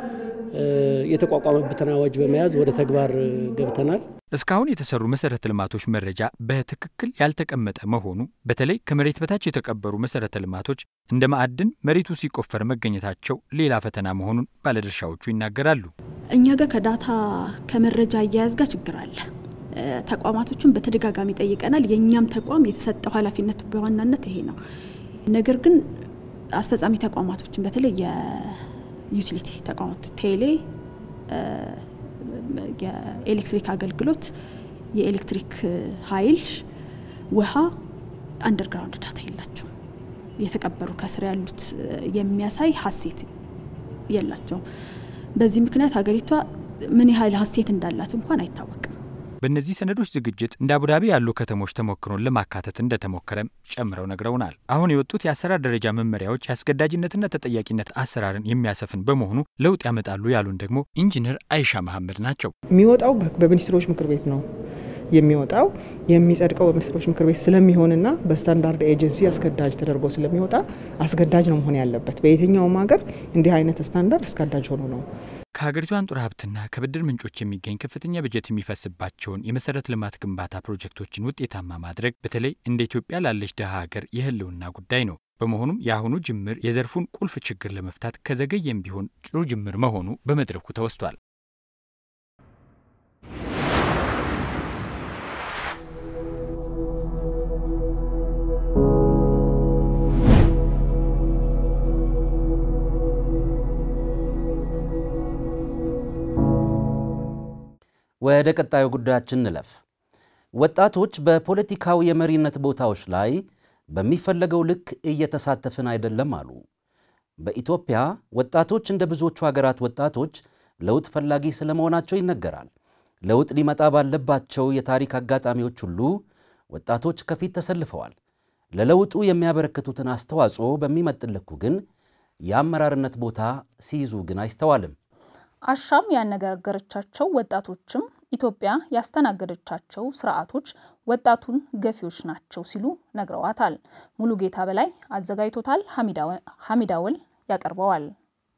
የተቋቋመበትን አዋጅ በመያዝ ወደ ተግባር ገብተናል። እስካሁን የተሰሩ መሰረተ ልማቶች መረጃ በትክክል ያልተቀመጠ መሆኑ በተለይ ከመሬት በታች የተቀበሩ መሰረተ ልማቶች እንደ ማዕድን መሬቱ ሲቆፈር መገኘታቸው ሌላ ፈተና መሆኑን ባለድርሻዎቹ ይናገራሉ። እኛ ጋር ከዳታ ከመረጃ አያያዝ ጋር ችግር አለ። ተቋማቶችን በተደጋጋሚ ጠይቀናል። የእኛም ተቋም የተሰጠው ኃላፊነት በዋናነት ይሄ ነው። ነገር ግን አስፈጻሚ ተቋማቶችን በተለይ የዩቲሊቲ ተቋማት ቴሌ፣ የኤሌክትሪክ አገልግሎት፣ የኤሌክትሪክ ኃይል፣ ውሃ አንደርግራውንድ ዳታ የላቸውም። የተቀበሩ ከስር ያሉት የሚያሳይ ሀሴት የላቸውም። በዚህ ምክንያት ሀገሪቷ ምን ያህል ሀሴት እንዳላት እንኳን አይታወቅም። በእነዚህ ሰነዶች ዝግጅት እንደ አቡዳቢ ያሉ ከተሞች ተሞክሮን ለማካተት እንደተሞከረም ጨምረው ነግረውናል። አሁን የወጡት የአሰራር ደረጃ መመሪያዎች የአስገዳጅነትና ተጠያቂነት አሰራርን የሚያሰፍን በመሆኑ ለውጥ ያመጣሉ ያሉን ደግሞ ኢንጂነር አይሻ መሐመድ ናቸው። የሚወጣው በሚኒስትሮች ምክር ቤት ነው የሚወጣው የሚጸድቀው በሚኒስትሮች ምክር ቤት ስለሚሆንና በስታንዳርድ ኤጀንሲ አስገዳጅ ተደርጎ ስለሚወጣ አስገዳጅ ነው መሆን ያለበት። በየትኛውም ሀገር እንዲህ አይነት ስታንዳርድ አስገዳጅ ሆኖ ነው ከሀገሪቱ አንጡራ ሀብትና ከብድር ምንጮች የሚገኝ ከፍተኛ በጀት የሚፈስባቸውን የመሰረተ ልማት ግንባታ ፕሮጀክቶችን ውጤታማ ማድረግ በተለይ እንደ ኢትዮጵያ ላለች ድሃ ሀገር የህልውና ጉዳይ ነው። በመሆኑም የአሁኑ ጅምር የዘርፉን ቁልፍ ችግር ለመፍታት ከዘገየም ቢሆን ጥሩ ጅምር መሆኑ በመድረኩ ተወስቷል። ወደ ቀጣዩ ጉዳያችን እንለፍ። ወጣቶች በፖለቲካዊ የመሪነት ቦታዎች ላይ በሚፈለገው ልክ እየተሳተፍን አይደለም አሉ። በኢትዮጵያ ወጣቶች እንደ ብዙዎቹ ሀገራት ወጣቶች ለውጥ ፈላጊ ስለመሆናቸው ይነገራል። ለውጥ ሊመጣ ባለባቸው የታሪክ አጋጣሚዎች ሁሉ ወጣቶች ከፊት ተሰልፈዋል። ለለውጡ የሚያበረክቱትን አስተዋጽኦ በሚመጥን ልኩ ግን የአመራርነት ቦታ ሲይዙ ግን አይስተዋልም። አሻም ያነጋገረቻቸው ወጣቶችም ኢትዮጵያ ያስተናገደቻቸው ስርዓቶች ወጣቱን ገፊዎች ናቸው ሲሉ ነግረዋታል። ሙሉ ጌታ በላይ አዘጋጅቶታል። ሀሚዳወል ያቀርበዋል።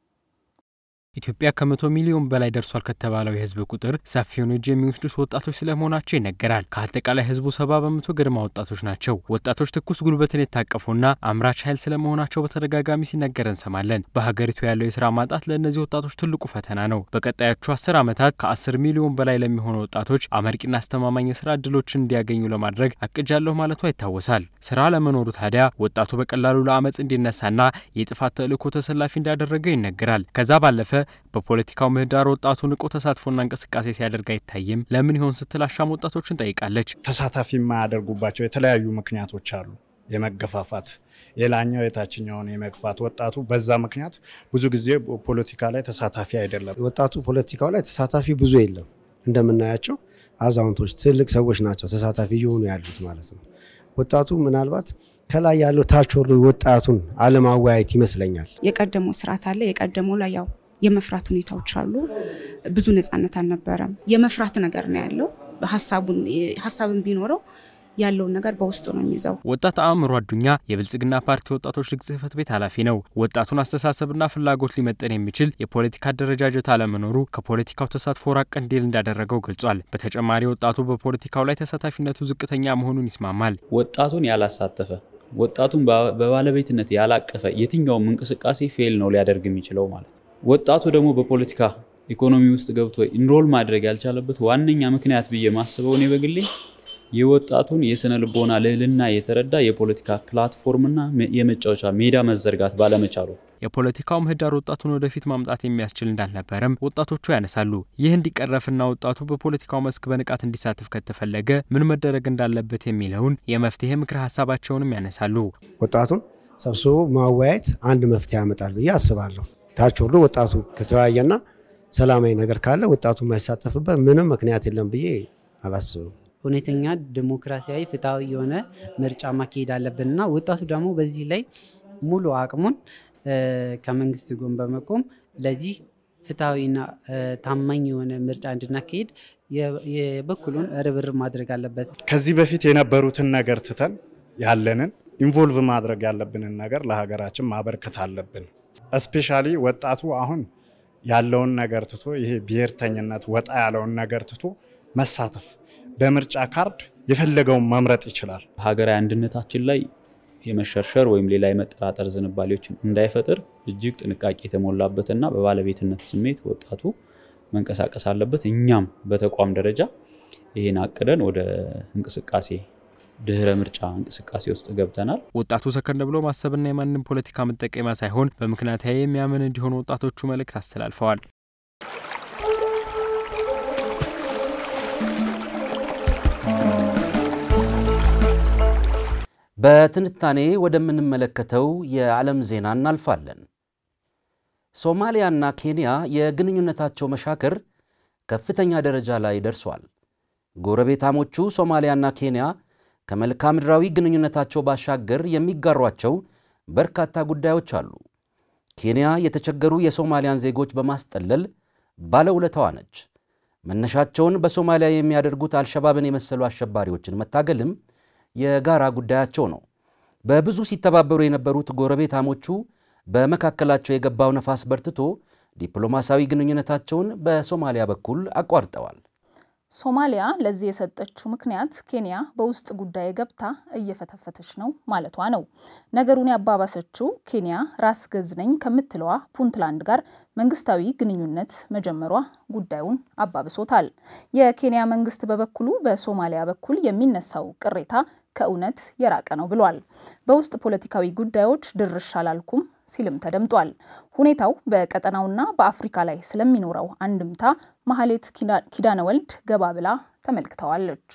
ኢትዮጵያ ከመቶ ሚሊዮን በላይ ደርሷል ከተባለው የህዝብ ቁጥር ሰፊውን እጅ የሚወስዱት ወጣቶች ስለመሆናቸው ይነገራል። ከአጠቃላይ ህዝቡ ሰባ በመቶ ገድማ ወጣቶች ናቸው። ወጣቶች ትኩስ ጉልበትን የታቀፉና አምራች ኃይል ስለመሆናቸው በተደጋጋሚ ሲነገር እንሰማለን። በሀገሪቱ ያለው የስራ ማጣት ለእነዚህ ወጣቶች ትልቁ ፈተና ነው። በቀጣዮቹ አስር ዓመታት ከአስር ሚሊዮን በላይ ለሚሆኑ ወጣቶች አመርቂና አስተማማኝ የስራ እድሎችን እንዲያገኙ ለማድረግ አቅጃለሁ ማለቷ ይታወሳል። ስራ ለመኖሩ ታዲያ ወጣቱ በቀላሉ ለአመፅ እንዲነሳና የጥፋት ተልእኮ ተሰላፊ እንዳደረገው ይነገራል። ከዛ ባለፈ በፖለቲካው ምህዳር ወጣቱ ንቁ ተሳትፎና እንቅስቃሴ ሲያደርግ አይታይም። ለምን ይሆን ስትል አሻም ወጣቶችን ጠይቃለች። ተሳታፊ የማያደርጉባቸው የተለያዩ ምክንያቶች አሉ። የመገፋፋት የላኛው የታችኛውን የመግፋት ወጣቱ በዛ ምክንያት ብዙ ጊዜ ፖለቲካ ላይ ተሳታፊ አይደለም። ወጣቱ ፖለቲካው ላይ ተሳታፊ ብዙ የለም። እንደምናያቸው አዛውንቶች፣ ትልቅ ሰዎች ናቸው ተሳታፊ እየሆኑ ያሉት ማለት ነው። ወጣቱ ምናልባት ከላይ ያለው ታች ወርዶ ወጣቱን አለማወያየት ይመስለኛል። የቀደመው ስርዓት አለ። የቀደመው ላይ ያው የመፍራት ሁኔታዎች አሉ። ብዙ ነፃነት አልነበረም። የመፍራት ነገር ነው ያለው። ሀሳብን ቢኖረው ያለውን ነገር በውስጡ ነው የሚይዘው። ወጣት አእምሮ አዱኛ የብልጽግና ፓርቲ ወጣቶች ሊግ ጽህፈት ቤት ኃላፊ ነው። ወጣቱን አስተሳሰብና ፍላጎት ሊመጠን የሚችል የፖለቲካ አደረጃጀት አለመኖሩ ከፖለቲካው ተሳትፎ ራቅ እንዲል እንዳደረገው ገልጿል። በተጨማሪ ወጣቱ በፖለቲካው ላይ ተሳታፊነቱ ዝቅተኛ መሆኑን ይስማማል። ወጣቱን ያላሳተፈ ወጣቱን በባለቤትነት ያላቀፈ የትኛውም እንቅስቃሴ ፌል ነው ሊያደርግ የሚችለው ማለት ነው። ወጣቱ ደግሞ በፖለቲካ ኢኮኖሚ ውስጥ ገብቶ ኢንሮል ማድረግ ያልቻለበት ዋነኛ ምክንያት ብዬ ማስበው እኔ በግሌ የወጣቱን የስነ ልቦና ልዕልና የተረዳ የፖለቲካ ፕላትፎርምና የመጫወቻ ሜዳ መዘርጋት ባለመቻሉ የፖለቲካው ምህዳር ወጣቱን ወደፊት ማምጣት የሚያስችል እንዳልነበረም ወጣቶቹ ያነሳሉ። ይህ እንዲቀረፍና ወጣቱ በፖለቲካው መስክ በንቃት እንዲሳተፍ ከተፈለገ ምን መደረግ እንዳለበት የሚለውን የመፍትሄ ምክረ ሀሳባቸውንም ያነሳሉ። ወጣቱን ሰብስቦ ማወያየት አንድ መፍትሄ ያመጣል ብዬ አስባለሁ። ታች ወርዶ ወጣቱ ከተወያየና ሰላማዊ ነገር ካለ ወጣቱ የማይሳተፍበት ምንም ምክንያት የለም ብዬ አላስብም። እውነተኛ ዲሞክራሲያዊ ፍትሐዊ የሆነ ምርጫ ማካሄድ አለብንና ወጣቱ ደግሞ በዚህ ላይ ሙሉ አቅሙን ከመንግስት ጎን በመቆም ለዚህ ፍትሐዊና ታማኝ የሆነ ምርጫ እንድናካሄድ የበኩሉን ርብርብ ማድረግ አለበት። ከዚህ በፊት የነበሩትን ነገር ትተን ያለንን ኢንቮልቭ ማድረግ ያለብንን ነገር ለሀገራችን ማበርከት አለብን። እስፔሻሊ ወጣቱ አሁን ያለውን ነገር ትቶ ይሄ ብሔርተኝነት ወጣ ያለውን ነገር ትቶ መሳተፍ በምርጫ ካርድ የፈለገውን መምረጥ ይችላል። ሀገራዊ አንድነታችን ላይ የመሸርሸር ወይም ሌላ የመጠራጠር ዝንባሌዎችን እንዳይፈጥር እጅግ ጥንቃቄ የተሞላበትና በባለቤትነት ስሜት ወጣቱ መንቀሳቀስ አለበት። እኛም በተቋም ደረጃ ይህን አቅደን ወደ እንቅስቃሴ ድህረ ምርጫ እንቅስቃሴ ውስጥ ገብተናል። ወጣቱ ሰከን ብሎ ማሰብና የማንም ፖለቲካ መጠቀሚያ ሳይሆን በምክንያታዊ የሚያምን እንዲሆኑ ወጣቶቹ መልእክት አስተላልፈዋል። በትንታኔ ወደምንመለከተው የዓለም ዜና እናልፋለን። ሶማሊያና ኬንያ የግንኙነታቸው መሻከር ከፍተኛ ደረጃ ላይ ደርሷል። ጎረቤታሞቹ ሶማሊያና ኬንያ ከመልክዓ ምድራዊ ግንኙነታቸው ባሻገር የሚጋሯቸው በርካታ ጉዳዮች አሉ። ኬንያ የተቸገሩ የሶማሊያን ዜጎች በማስጠለል ባለውለታዋ ነች። መነሻቸውን በሶማሊያ የሚያደርጉት አልሸባብን የመሰሉ አሸባሪዎችን መታገልም የጋራ ጉዳያቸው ነው። በብዙ ሲተባበሩ የነበሩት ጎረቤታሞቹ በመካከላቸው የገባው ነፋስ በርትቶ ዲፕሎማሲያዊ ግንኙነታቸውን በሶማሊያ በኩል አቋርጠዋል። ሶማሊያ ለዚህ የሰጠችው ምክንያት ኬንያ በውስጥ ጉዳይ ገብታ እየፈተፈተች ነው ማለቷ ነው። ነገሩን ያባባሰችው ኬንያ ራስ ገዝ ነኝ ከምትለዋ ፑንትላንድ ጋር መንግስታዊ ግንኙነት መጀመሯ ጉዳዩን አባብሶታል። የኬንያ መንግስት በበኩሉ በሶማሊያ በኩል የሚነሳው ቅሬታ ከእውነት የራቀ ነው ብሏል። በውስጥ ፖለቲካዊ ጉዳዮች ድርሽ አላልኩም ሲልም ተደምጧል። ሁኔታው በቀጠናውና በአፍሪካ ላይ ስለሚኖረው አንድምታ ማህሌት ኪዳነ ወልድ ገባ ብላ ተመልክተዋለች።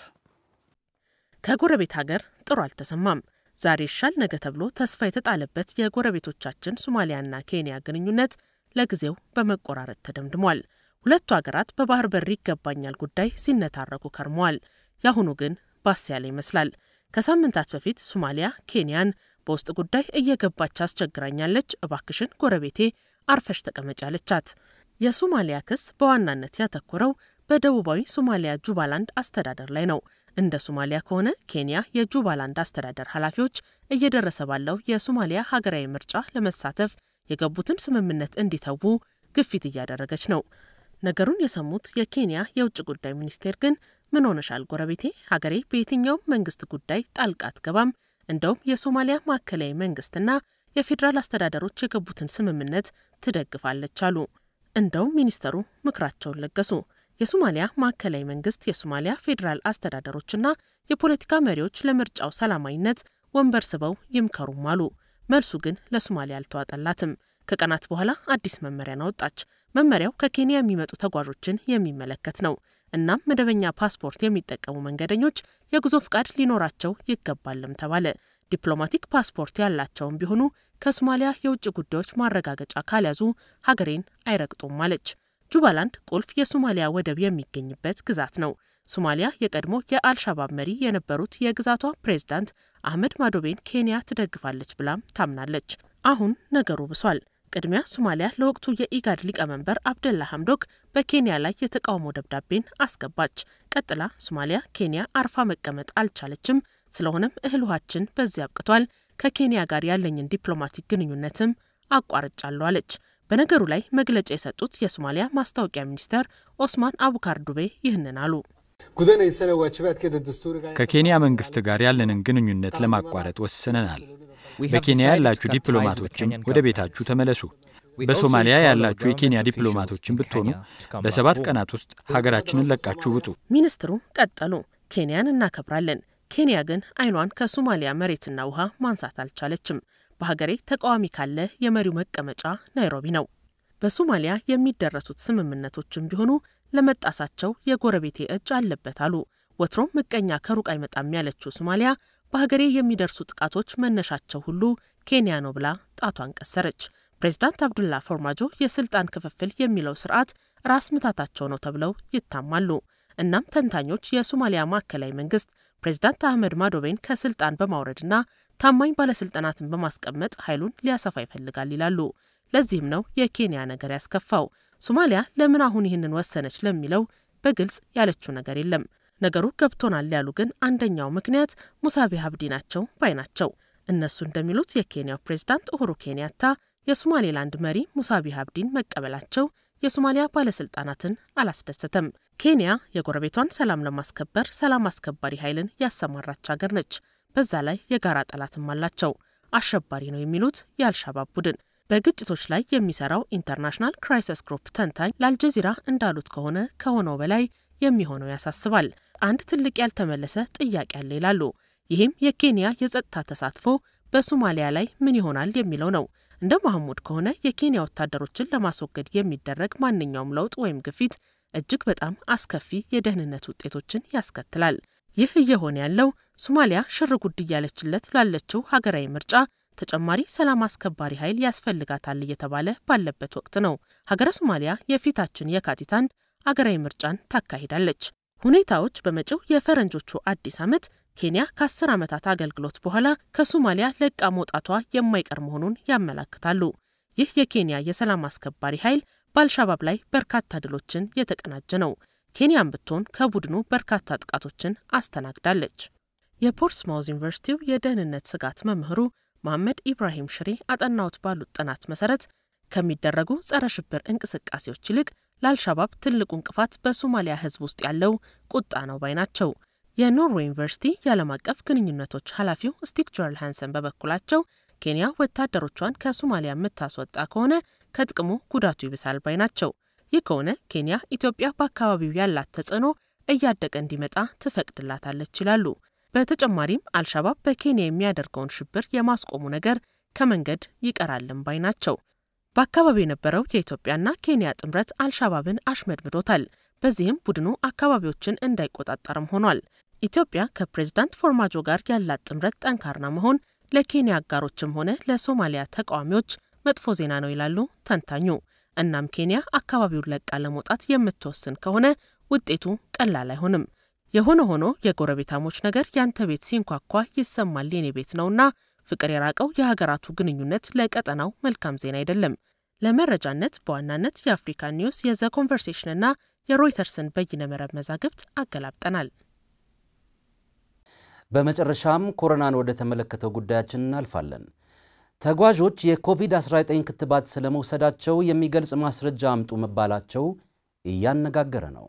ከጎረቤት ሀገር ጥሩ አልተሰማም። ዛሬ ይሻል ነገ ተብሎ ተስፋ የተጣለበት የጎረቤቶቻችን ሶማሊያና ኬንያ ግንኙነት ለጊዜው በመቆራረጥ ተደምድሟል። ሁለቱ ሀገራት በባህር በር ይገባኛል ጉዳይ ሲነታረኩ ከርመዋል። የአሁኑ ግን ባስ ያለ ይመስላል። ከሳምንታት በፊት ሶማሊያ ኬንያን በውስጥ ጉዳይ እየገባች አስቸግራኛለች፣ እባክሽን ጎረቤቴ አርፈሽ ተቀመጭ አለቻት። የሶማሊያ ክስ በዋናነት ያተኮረው በደቡባዊ ሶማሊያ ጁባላንድ አስተዳደር ላይ ነው። እንደ ሶማሊያ ከሆነ ኬንያ የጁባላንድ አስተዳደር ኃላፊዎች እየደረሰ ባለው የሶማሊያ ሀገራዊ ምርጫ ለመሳተፍ የገቡትን ስምምነት እንዲተዉ ግፊት እያደረገች ነው። ነገሩን የሰሙት የኬንያ የውጭ ጉዳይ ሚኒስቴር ግን ምን ሆነሻል ጎረቤቴ፣ ሀገሬ በየትኛውም መንግስት ጉዳይ ጣልቃ አትገባም እንደውም የሶማሊያ ማዕከላዊ መንግስትና የፌዴራል አስተዳደሮች የገቡትን ስምምነት ትደግፋለች አሉ። እንደውም ሚኒስተሩ ምክራቸውን ለገሱ። የሶማሊያ ማዕከላዊ መንግስት፣ የሶማሊያ ፌዴራል አስተዳደሮችና የፖለቲካ መሪዎች ለምርጫው ሰላማዊነት ወንበር ስበው ይምከሩም አሉ። መልሱ ግን ለሶማሊያ አልተዋጠላትም። ከቀናት በኋላ አዲስ መመሪያን አወጣች። መመሪያው ከኬንያ የሚመጡ ተጓዦችን የሚመለከት ነው። እናም መደበኛ ፓስፖርት የሚጠቀሙ መንገደኞች የጉዞ ፍቃድ ሊኖራቸው ይገባልም ተባለ። ዲፕሎማቲክ ፓስፖርት ያላቸውም ቢሆኑ ከሶማሊያ የውጭ ጉዳዮች ማረጋገጫ ካልያዙ ሀገሬን አይረግጡም አለች። ጁባላንድ ቁልፍ የሶማሊያ ወደብ የሚገኝበት ግዛት ነው። ሶማሊያ የቀድሞ የአልሻባብ መሪ የነበሩት የግዛቷ ፕሬዝዳንት አህመድ ማዶቤን ኬንያ ትደግፋለች ብላም ታምናለች። አሁን ነገሩ ብሷል። ቅድሚያ ሶማሊያ ለወቅቱ የኢጋድ ሊቀመንበር አብደላ ሐምዶክ በኬንያ ላይ የተቃውሞ ደብዳቤን አስገባች። ቀጥላ ሶማሊያ ኬንያ አርፋ መቀመጥ አልቻለችም፣ ስለሆነም እህል ውሃችን በዚህ አብቅቷል፣ ከኬንያ ጋር ያለኝን ዲፕሎማቲክ ግንኙነትም አቋርጫለሁ አለች። በነገሩ ላይ መግለጫ የሰጡት የሶማሊያ ማስታወቂያ ሚኒስተር ኦስማን አቡካር ዱቤ ይህንን አሉ። ከኬንያ መንግስት ጋር ያለንን ግንኙነት ለማቋረጥ ወስነናል። በኬንያ ያላችሁ ዲፕሎማቶችም ወደ ቤታችሁ ተመለሱ። በሶማሊያ ያላችሁ የኬንያ ዲፕሎማቶችን ብትሆኑ በሰባት ቀናት ውስጥ ሀገራችንን ለቃችሁ ውጡ። ሚኒስትሩ ቀጠሉ። ኬንያን እናከብራለን። ኬንያ ግን አይኗን ከሶማሊያ መሬትና ውሃ ማንሳት አልቻለችም። በሀገሬ ተቃዋሚ ካለ የመሪው መቀመጫ ናይሮቢ ነው። በሶማሊያ የሚደረሱት ስምምነቶችም ቢሆኑ ለመጣሳቸው የጎረቤቴ እጅ አለበት አሉ። ወትሮም ምቀኛ ከሩቅ አይመጣም ያለችው ሶማሊያ በሀገሬ የሚደርሱ ጥቃቶች መነሻቸው ሁሉ ኬንያ ነው ብላ ጣቷን ቀሰረች። ፕሬዚዳንት አብዱላ ፎርማጆ የስልጣን ክፍፍል የሚለው ስርዓት ራስ ምታታቸው ነው ተብለው ይታማሉ። እናም ተንታኞች የሶማሊያ ማዕከላዊ መንግስት ፕሬዚዳንት አህመድ ማዶቤን ከስልጣን በማውረድና ታማኝ ባለስልጣናትን በማስቀመጥ ኃይሉን ሊያሰፋ ይፈልጋል ይላሉ። ለዚህም ነው የኬንያ ነገር ያስከፋው። ሶማሊያ ለምን አሁን ይህንን ወሰነች ለሚለው በግልጽ ያለችው ነገር የለም። ነገሩ ገብቶናል ያሉ ግን አንደኛው ምክንያት ሙሳቢ ሀብዲ ናቸው ባይ ናቸው። እነሱ እንደሚሉት የኬንያው ፕሬዝዳንት ኡሁሩ ኬንያታ የሶማሌላንድ መሪ ሙሳቢ ሀብዲን መቀበላቸው የሶማሊያ ባለስልጣናትን አላስደሰተም። ኬንያ የጎረቤቷን ሰላም ለማስከበር ሰላም አስከባሪ ኃይልን ያሰማራች ሀገር ነች። በዛ ላይ የጋራ ጠላትም አላቸው። አሸባሪ ነው የሚሉት የአልሻባብ ቡድን በግጭቶች ላይ የሚሰራው ኢንተርናሽናል ክራይሲስ ግሩፕ ተንታኝ ለአልጀዚራ እንዳሉት ከሆነ ከሆነው በላይ የሚሆነው ያሳስባል። አንድ ትልቅ ያልተመለሰ ጥያቄ አለ ይላሉ። ይህም የኬንያ የጸጥታ ተሳትፎ በሶማሊያ ላይ ምን ይሆናል የሚለው ነው። እንደ ማህሙድ ከሆነ የኬንያ ወታደሮችን ለማስወገድ የሚደረግ ማንኛውም ለውጥ ወይም ግፊት እጅግ በጣም አስከፊ የደህንነት ውጤቶችን ያስከትላል። ይህ እየሆነ ያለው ሶማሊያ ሽር ጉድ እያለችለት ላለችው ሀገራዊ ምርጫ ተጨማሪ ሰላም አስከባሪ ኃይል ያስፈልጋታል እየተባለ ባለበት ወቅት ነው። ሀገረ ሶማሊያ የፊታችን የካቲት አንድ አገራዊ ምርጫን ታካሂዳለች። ሁኔታዎች በመጪው የፈረንጆቹ አዲስ ዓመት ኬንያ ከአስር ዓመታት አገልግሎት በኋላ ከሶማሊያ ለቃ መውጣቷ የማይቀር መሆኑን ያመላክታሉ። ይህ የኬንያ የሰላም አስከባሪ ኃይል በአልሻባብ ላይ በርካታ ድሎችን የተቀናጀ ነው። ኬንያም ብትሆን ከቡድኑ በርካታ ጥቃቶችን አስተናግዳለች። የፖርትስማውዝ ዩኒቨርሲቲው የደህንነት ስጋት መምህሩ መሐመድ ኢብራሂም ሽሬ አጠናውት ባሉት ጥናት መሰረት ከሚደረጉ ጸረ ሽብር እንቅስቃሴዎች ይልቅ ለአልሻባብ ትልቁ እንቅፋት በሶማሊያ ሕዝብ ውስጥ ያለው ቁጣ ነው ባይ ናቸው። የኖርዌይ ዩኒቨርሲቲ የዓለም አቀፍ ግንኙነቶች ኃላፊው ስቲክ ጆርል ሃንሰን በበኩላቸው ኬንያ ወታደሮቿን ከሶማሊያ የምታስወጣ ከሆነ ከጥቅሙ ጉዳቱ ይብሳል ባይ ናቸው። ይህ ከሆነ ኬንያ ኢትዮጵያ በአካባቢው ያላት ተጽዕኖ እያደገ እንዲመጣ ትፈቅድላታለች ይላሉ። በተጨማሪም አልሻባብ በኬንያ የሚያደርገውን ሽብር የማስቆሙ ነገር ከመንገድ ይቀራልም ባይ ናቸው። በአካባቢው የነበረው የኢትዮጵያና ኬንያ ጥምረት አልሻባብን አሽመድምዶታል። በዚህም ቡድኑ አካባቢዎችን እንዳይቆጣጠርም ሆኗል። ኢትዮጵያ ከፕሬዝዳንት ፎርማጆ ጋር ያላት ጥምረት ጠንካራ መሆን ለኬንያ አጋሮችም ሆነ ለሶማሊያ ተቃዋሚዎች መጥፎ ዜና ነው ይላሉ ተንታኙ። እናም ኬንያ አካባቢውን ለቃ ለመውጣት የምትወስን ከሆነ ውጤቱ ቀላል አይሆንም። የሆነ ሆኖ የጎረቤታሞች ነገር ያንተ ቤት ሲንኳኳ ይሰማል የኔ ቤት ነውና ፍቅር የራቀው የሀገራቱ ግንኙነት ለቀጠናው መልካም ዜና አይደለም። ለመረጃነት በዋናነት የአፍሪካ ኒውስ፣ የዘ ኮንቨርሴሽንና የሮይተርስን በይነ መረብ መዛግብት አገላብጠናል። በመጨረሻም ኮሮናን ወደ ተመለከተው ጉዳያችን እናልፋለን። ተጓዦች የኮቪድ-19 ክትባት ስለመውሰዳቸው የሚገልጽ ማስረጃ አምጡ መባላቸው እያነጋገረ ነው።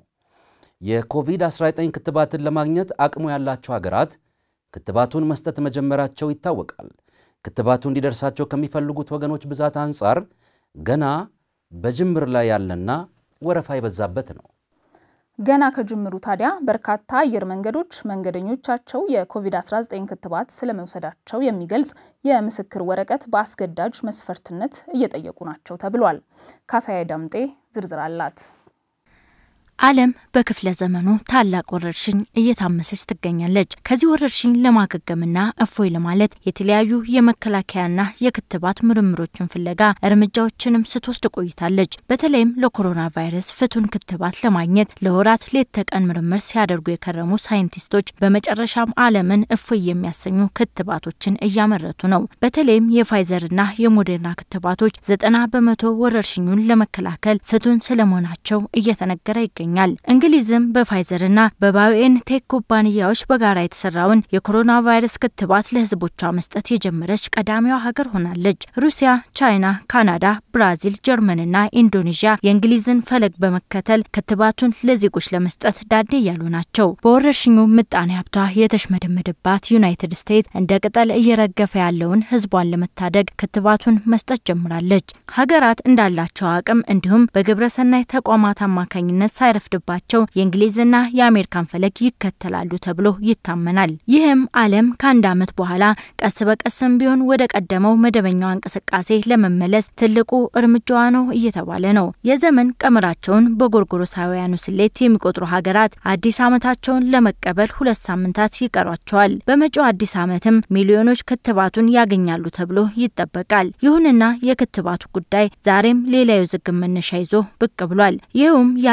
የኮቪድ-19 ክትባትን ለማግኘት አቅሙ ያላቸው ሀገራት ክትባቱን መስጠት መጀመራቸው ይታወቃል። ክትባቱ እንዲደርሳቸው ከሚፈልጉት ወገኖች ብዛት አንጻር ገና በጅምር ላይ ያለና ወረፋ የበዛበት ነው። ገና ከጅምሩ ታዲያ በርካታ አየር መንገዶች መንገደኞቻቸው የኮቪድ-19 ክትባት ስለመውሰዳቸው የሚገልጽ የምስክር ወረቀት በአስገዳጅ መስፈርትነት እየጠየቁ ናቸው ተብሏል። ካሳዬ ዳምጤ ዝርዝር አላት። ዓለም በክፍለ ዘመኑ ታላቅ ወረርሽኝ እየታመሰች ትገኛለች። ከዚህ ወረርሽኝ ለማገገምና እፎይ ለማለት የተለያዩ የመከላከያና የክትባት ምርምሮችን ፍለጋ እርምጃዎችንም ስትወስድ ቆይታለች። በተለይም ለኮሮና ቫይረስ ፍቱን ክትባት ለማግኘት ለወራት ሌት ተቀን ምርምር ሲያደርጉ የከረሙ ሳይንቲስቶች በመጨረሻም ዓለምን እፎይ የሚያሰኙ ክትባቶችን እያመረቱ ነው። በተለይም የፋይዘርና የሞዴርና ክትባቶች ዘጠና በመቶ ወረርሽኙን ለመከላከል ፍቱን ስለመሆናቸው እየተነገረ ይገኛል ይገኛል። እንግሊዝም በፋይዘርና በባዮኤን ቴክ ኩባንያዎች በጋራ የተሰራውን የኮሮና ቫይረስ ክትባት ለሕዝቦቿ መስጠት የጀመረች ቀዳሚዋ ሀገር ሆናለች። ሩሲያ፣ ቻይና፣ ካናዳ፣ ብራዚል፣ ጀርመንና ኢንዶኔዥያ የእንግሊዝን ፈለግ በመከተል ክትባቱን ለዜጎች ለመስጠት ዳዴ እያሉ ናቸው። በወረርሽኙ ምጣኔ ሀብቷ የተሽመደመደባት ዩናይትድ ስቴትስ እንደ ቅጠል እየረገፈ ያለውን ሕዝቧን ለመታደግ ክትባቱን መስጠት ጀምራለች። ሀገራት እንዳላቸው አቅም እንዲሁም በግብረሰናይ ተቋማት አማካኝነት ሳይረፍድባቸው የእንግሊዝና የአሜሪካን ፈለግ ይከተላሉ ተብሎ ይታመናል። ይህም ዓለም ከአንድ ዓመት በኋላ ቀስ በቀስም ቢሆን ወደ ቀደመው መደበኛዋ እንቅስቃሴ ለመመለስ ትልቁ እርምጃዋ ነው እየተባለ ነው። የዘመን ቀመራቸውን በጎርጎሮሳውያኑ ስሌት የሚቆጥሩ ሀገራት አዲስ ዓመታቸውን ለመቀበል ሁለት ሳምንታት ይቀሯቸዋል። በመጪው አዲስ ዓመትም ሚሊዮኖች ክትባቱን ያገኛሉ ተብሎ ይጠበቃል። ይሁንና የክትባቱ ጉዳይ ዛሬም ሌላ የውዝግብ መነሻ ይዞ ብቅ ብሏል። ይኸውም የዓለም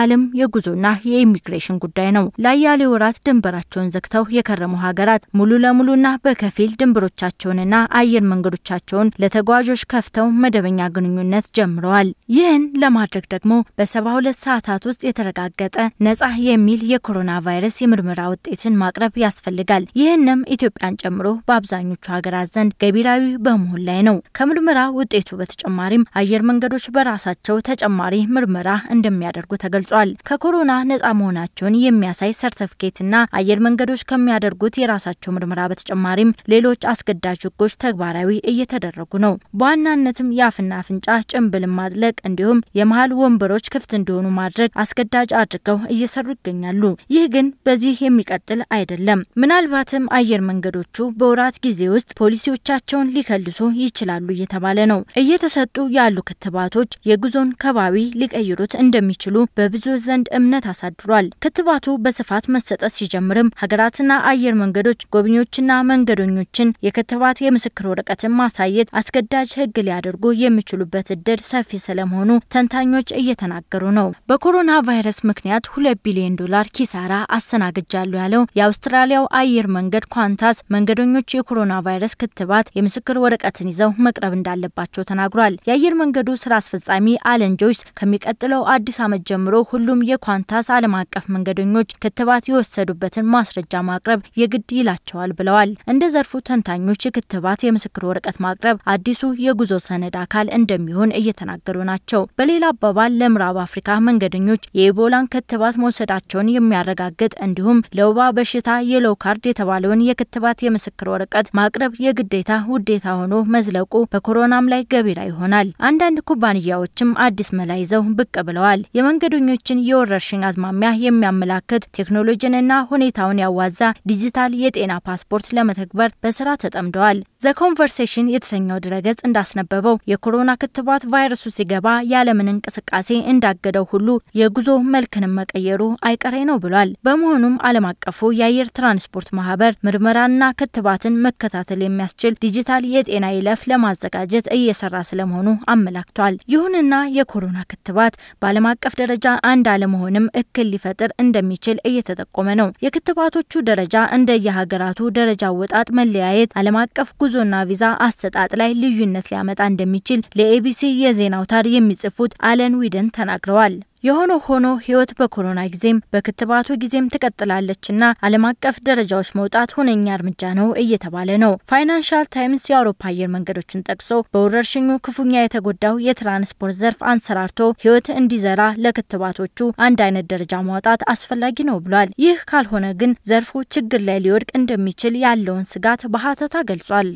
የጉዞና የኢሚግሬሽን ጉዳይ ነው። ለአያሌ ወራት ድንበራቸውን ዘግተው የከረሙ ሀገራት ሙሉ ለሙሉና በከፊል ድንበሮቻቸውንና አየር መንገዶቻቸውን ለተጓዦች ከፍተው መደበኛ ግንኙነት ጀምረዋል። ይህን ለማድረግ ደግሞ በሰባ ሁለት ሰዓታት ውስጥ የተረጋገጠ ነጻ የሚል የኮሮና ቫይረስ የምርመራ ውጤትን ማቅረብ ያስፈልጋል። ይህንም ኢትዮጵያን ጨምሮ በአብዛኞቹ ሀገራት ዘንድ ገቢራዊ በመሆን ላይ ነው። ከምርመራ ውጤቱ በተጨማሪም አየር መንገዶች በራሳቸው ተጨማሪ ምርመራ እንደሚያደርጉ ተገልጿል። ከኮሮና ነጻ መሆናቸውን የሚያሳይ ሰርተፍኬትና አየር መንገዶች ከሚያደርጉት የራሳቸው ምርመራ በተጨማሪም ሌሎች አስገዳጅ ሕጎች ተግባራዊ እየተደረጉ ነው። በዋናነትም የአፍና አፍንጫ ጭንብልን ማጥለቅ እንዲሁም የመሀል ወንበሮች ክፍት እንዲሆኑ ማድረግ አስገዳጅ አድርገው እየሰሩ ይገኛሉ። ይህ ግን በዚህ የሚቀጥል አይደለም። ምናልባትም አየር መንገዶቹ በወራት ጊዜ ውስጥ ፖሊሲዎቻቸውን ሊከልሱ ይችላሉ እየተባለ ነው። እየተሰጡ ያሉ ክትባቶች የጉዞን ከባቢ ሊቀይሩት እንደሚችሉ በብዙ ዘንድ እምነት አሳድሯል። ክትባቱ በስፋት መሰጠት ሲጀምርም ሀገራትና አየር መንገዶች ጎብኚዎችና መንገደኞችን የክትባት የምስክር ወረቀትን ማሳየት አስገዳጅ ሕግ ሊያደርጉ የሚችሉበት እድል ሰፊ ስለመሆኑ ተንታኞች እየተናገሩ ነው። በኮሮና ቫይረስ ምክንያት ሁለት ቢሊዮን ዶላር ኪሳራ አስተናግጃሉ ያለው የአውስትራሊያው አየር መንገድ ኳንታስ መንገደኞች የኮሮና ቫይረስ ክትባት የምስክር ወረቀትን ይዘው መቅረብ እንዳለባቸው ተናግሯል። የአየር መንገዱ ስራ አስፈጻሚ አለን ጆይስ ከሚቀጥለው አዲስ ዓመት ጀምሮ ሁሉም የኳንታስ ዓለም አቀፍ መንገደኞች ክትባት የወሰዱበትን ማስረጃ ማቅረብ የግድ ይላቸዋል ብለዋል። እንደ ዘርፉ ተንታኞች የክትባት የምስክር ወረቀት ማቅረብ አዲሱ የጉዞ ሰነድ አካል እንደሚሆን እየተናገሩ ናቸው። በሌላ አባባል ለምዕራብ አፍሪካ መንገደኞች የኢቦላን ክትባት መውሰዳቸውን የሚያረጋግጥ እንዲሁም ለወባ በሽታ የሎው ካርድ የተባለውን የክትባት የምስክር ወረቀት ማቅረብ የግዴታ ውዴታ ሆኖ መዝለቁ በኮሮናም ላይ ገቢራ ይሆናል። አንዳንድ ኩባንያዎችም አዲስ መላ ይዘው ብቅ ብለዋል። የመንገደኞችን የወረርሽኝ አዝማሚያ የሚያመላክት ቴክኖሎጂንና ሁኔታውን ያዋዛ ዲጂታል የጤና ፓስፖርት ለመተግበር በስራ ተጠምደዋል። ዘ ኮንቨርሴሽን የተሰኘው ድረገጽ እንዳስነበበው የኮሮና ክትባት ቫይረሱ ሲገባ ያለምን እንቅስቃሴ እንዳገደው ሁሉ የጉዞ መልክንም መቀየሩ አይቀሬ ነው ብሏል። በመሆኑም ዓለም አቀፉ የአየር ትራንስፖርት ማህበር ምርመራና ክትባትን መከታተል የሚያስችል ዲጂታል የጤና ይለፍ ለማዘጋጀት እየሰራ ስለመሆኑ አመላክቷል። ይሁንና የኮሮና ክትባት በዓለም አቀፍ ደረጃ አንድ አለመሆንም እክል ሊፈጥር እንደሚችል እየተጠቆመ ነው። የክትባቶቹ ደረጃ እንደየሀገራቱ ደረጃ አወጣጥ መለያየት ዓለም አቀፍ ጉዞና ቪዛ አሰጣጥ ላይ ልዩነት ሊያመጣ እንደሚችል ለኤቢሲ የዜና አውታር የሚጽፉት አለን ዊደን ተናግረዋል። የሆነ ሆኖ ህይወት በኮሮና ጊዜም በክትባቱ ጊዜም ትቀጥላለችና ዓለም አቀፍ ደረጃዎች መውጣት ሁነኛ እርምጃ ነው እየተባለ ነው። ፋይናንሻል ታይምስ የአውሮፓ አየር መንገዶችን ጠቅሶ በወረርሽኙ ክፉኛ የተጎዳው የትራንስፖርት ዘርፍ አንሰራርቶ ህይወት እንዲዘራ ለክትባቶቹ አንድ አይነት ደረጃ ማውጣት አስፈላጊ ነው ብሏል። ይህ ካልሆነ ግን ዘርፉ ችግር ላይ ሊወድቅ እንደሚችል ያለውን ስጋት በሀተታ ገልጿል።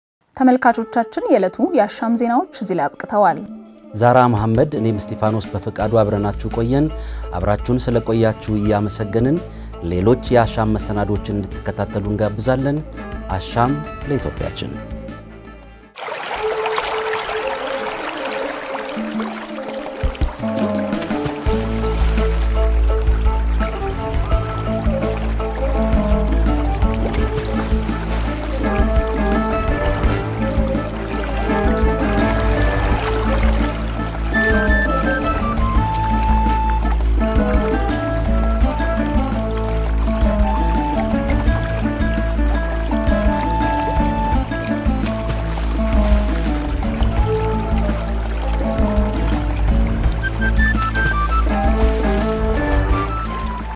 ተመልካቾቻችን የዕለቱ የአሻም ዜናዎች እዚህ ላይ አብቅተዋል። ዛራ መሐመድ፣ እኔም እስጢፋኖስ በፈቃዱ አብረናችሁ ቆየን። አብራችሁን ስለቆያችሁ እያመሰገንን ሌሎች የአሻም መሰናዶችን እንድትከታተሉ እንጋብዛለን። አሻም ለኢትዮጵያችን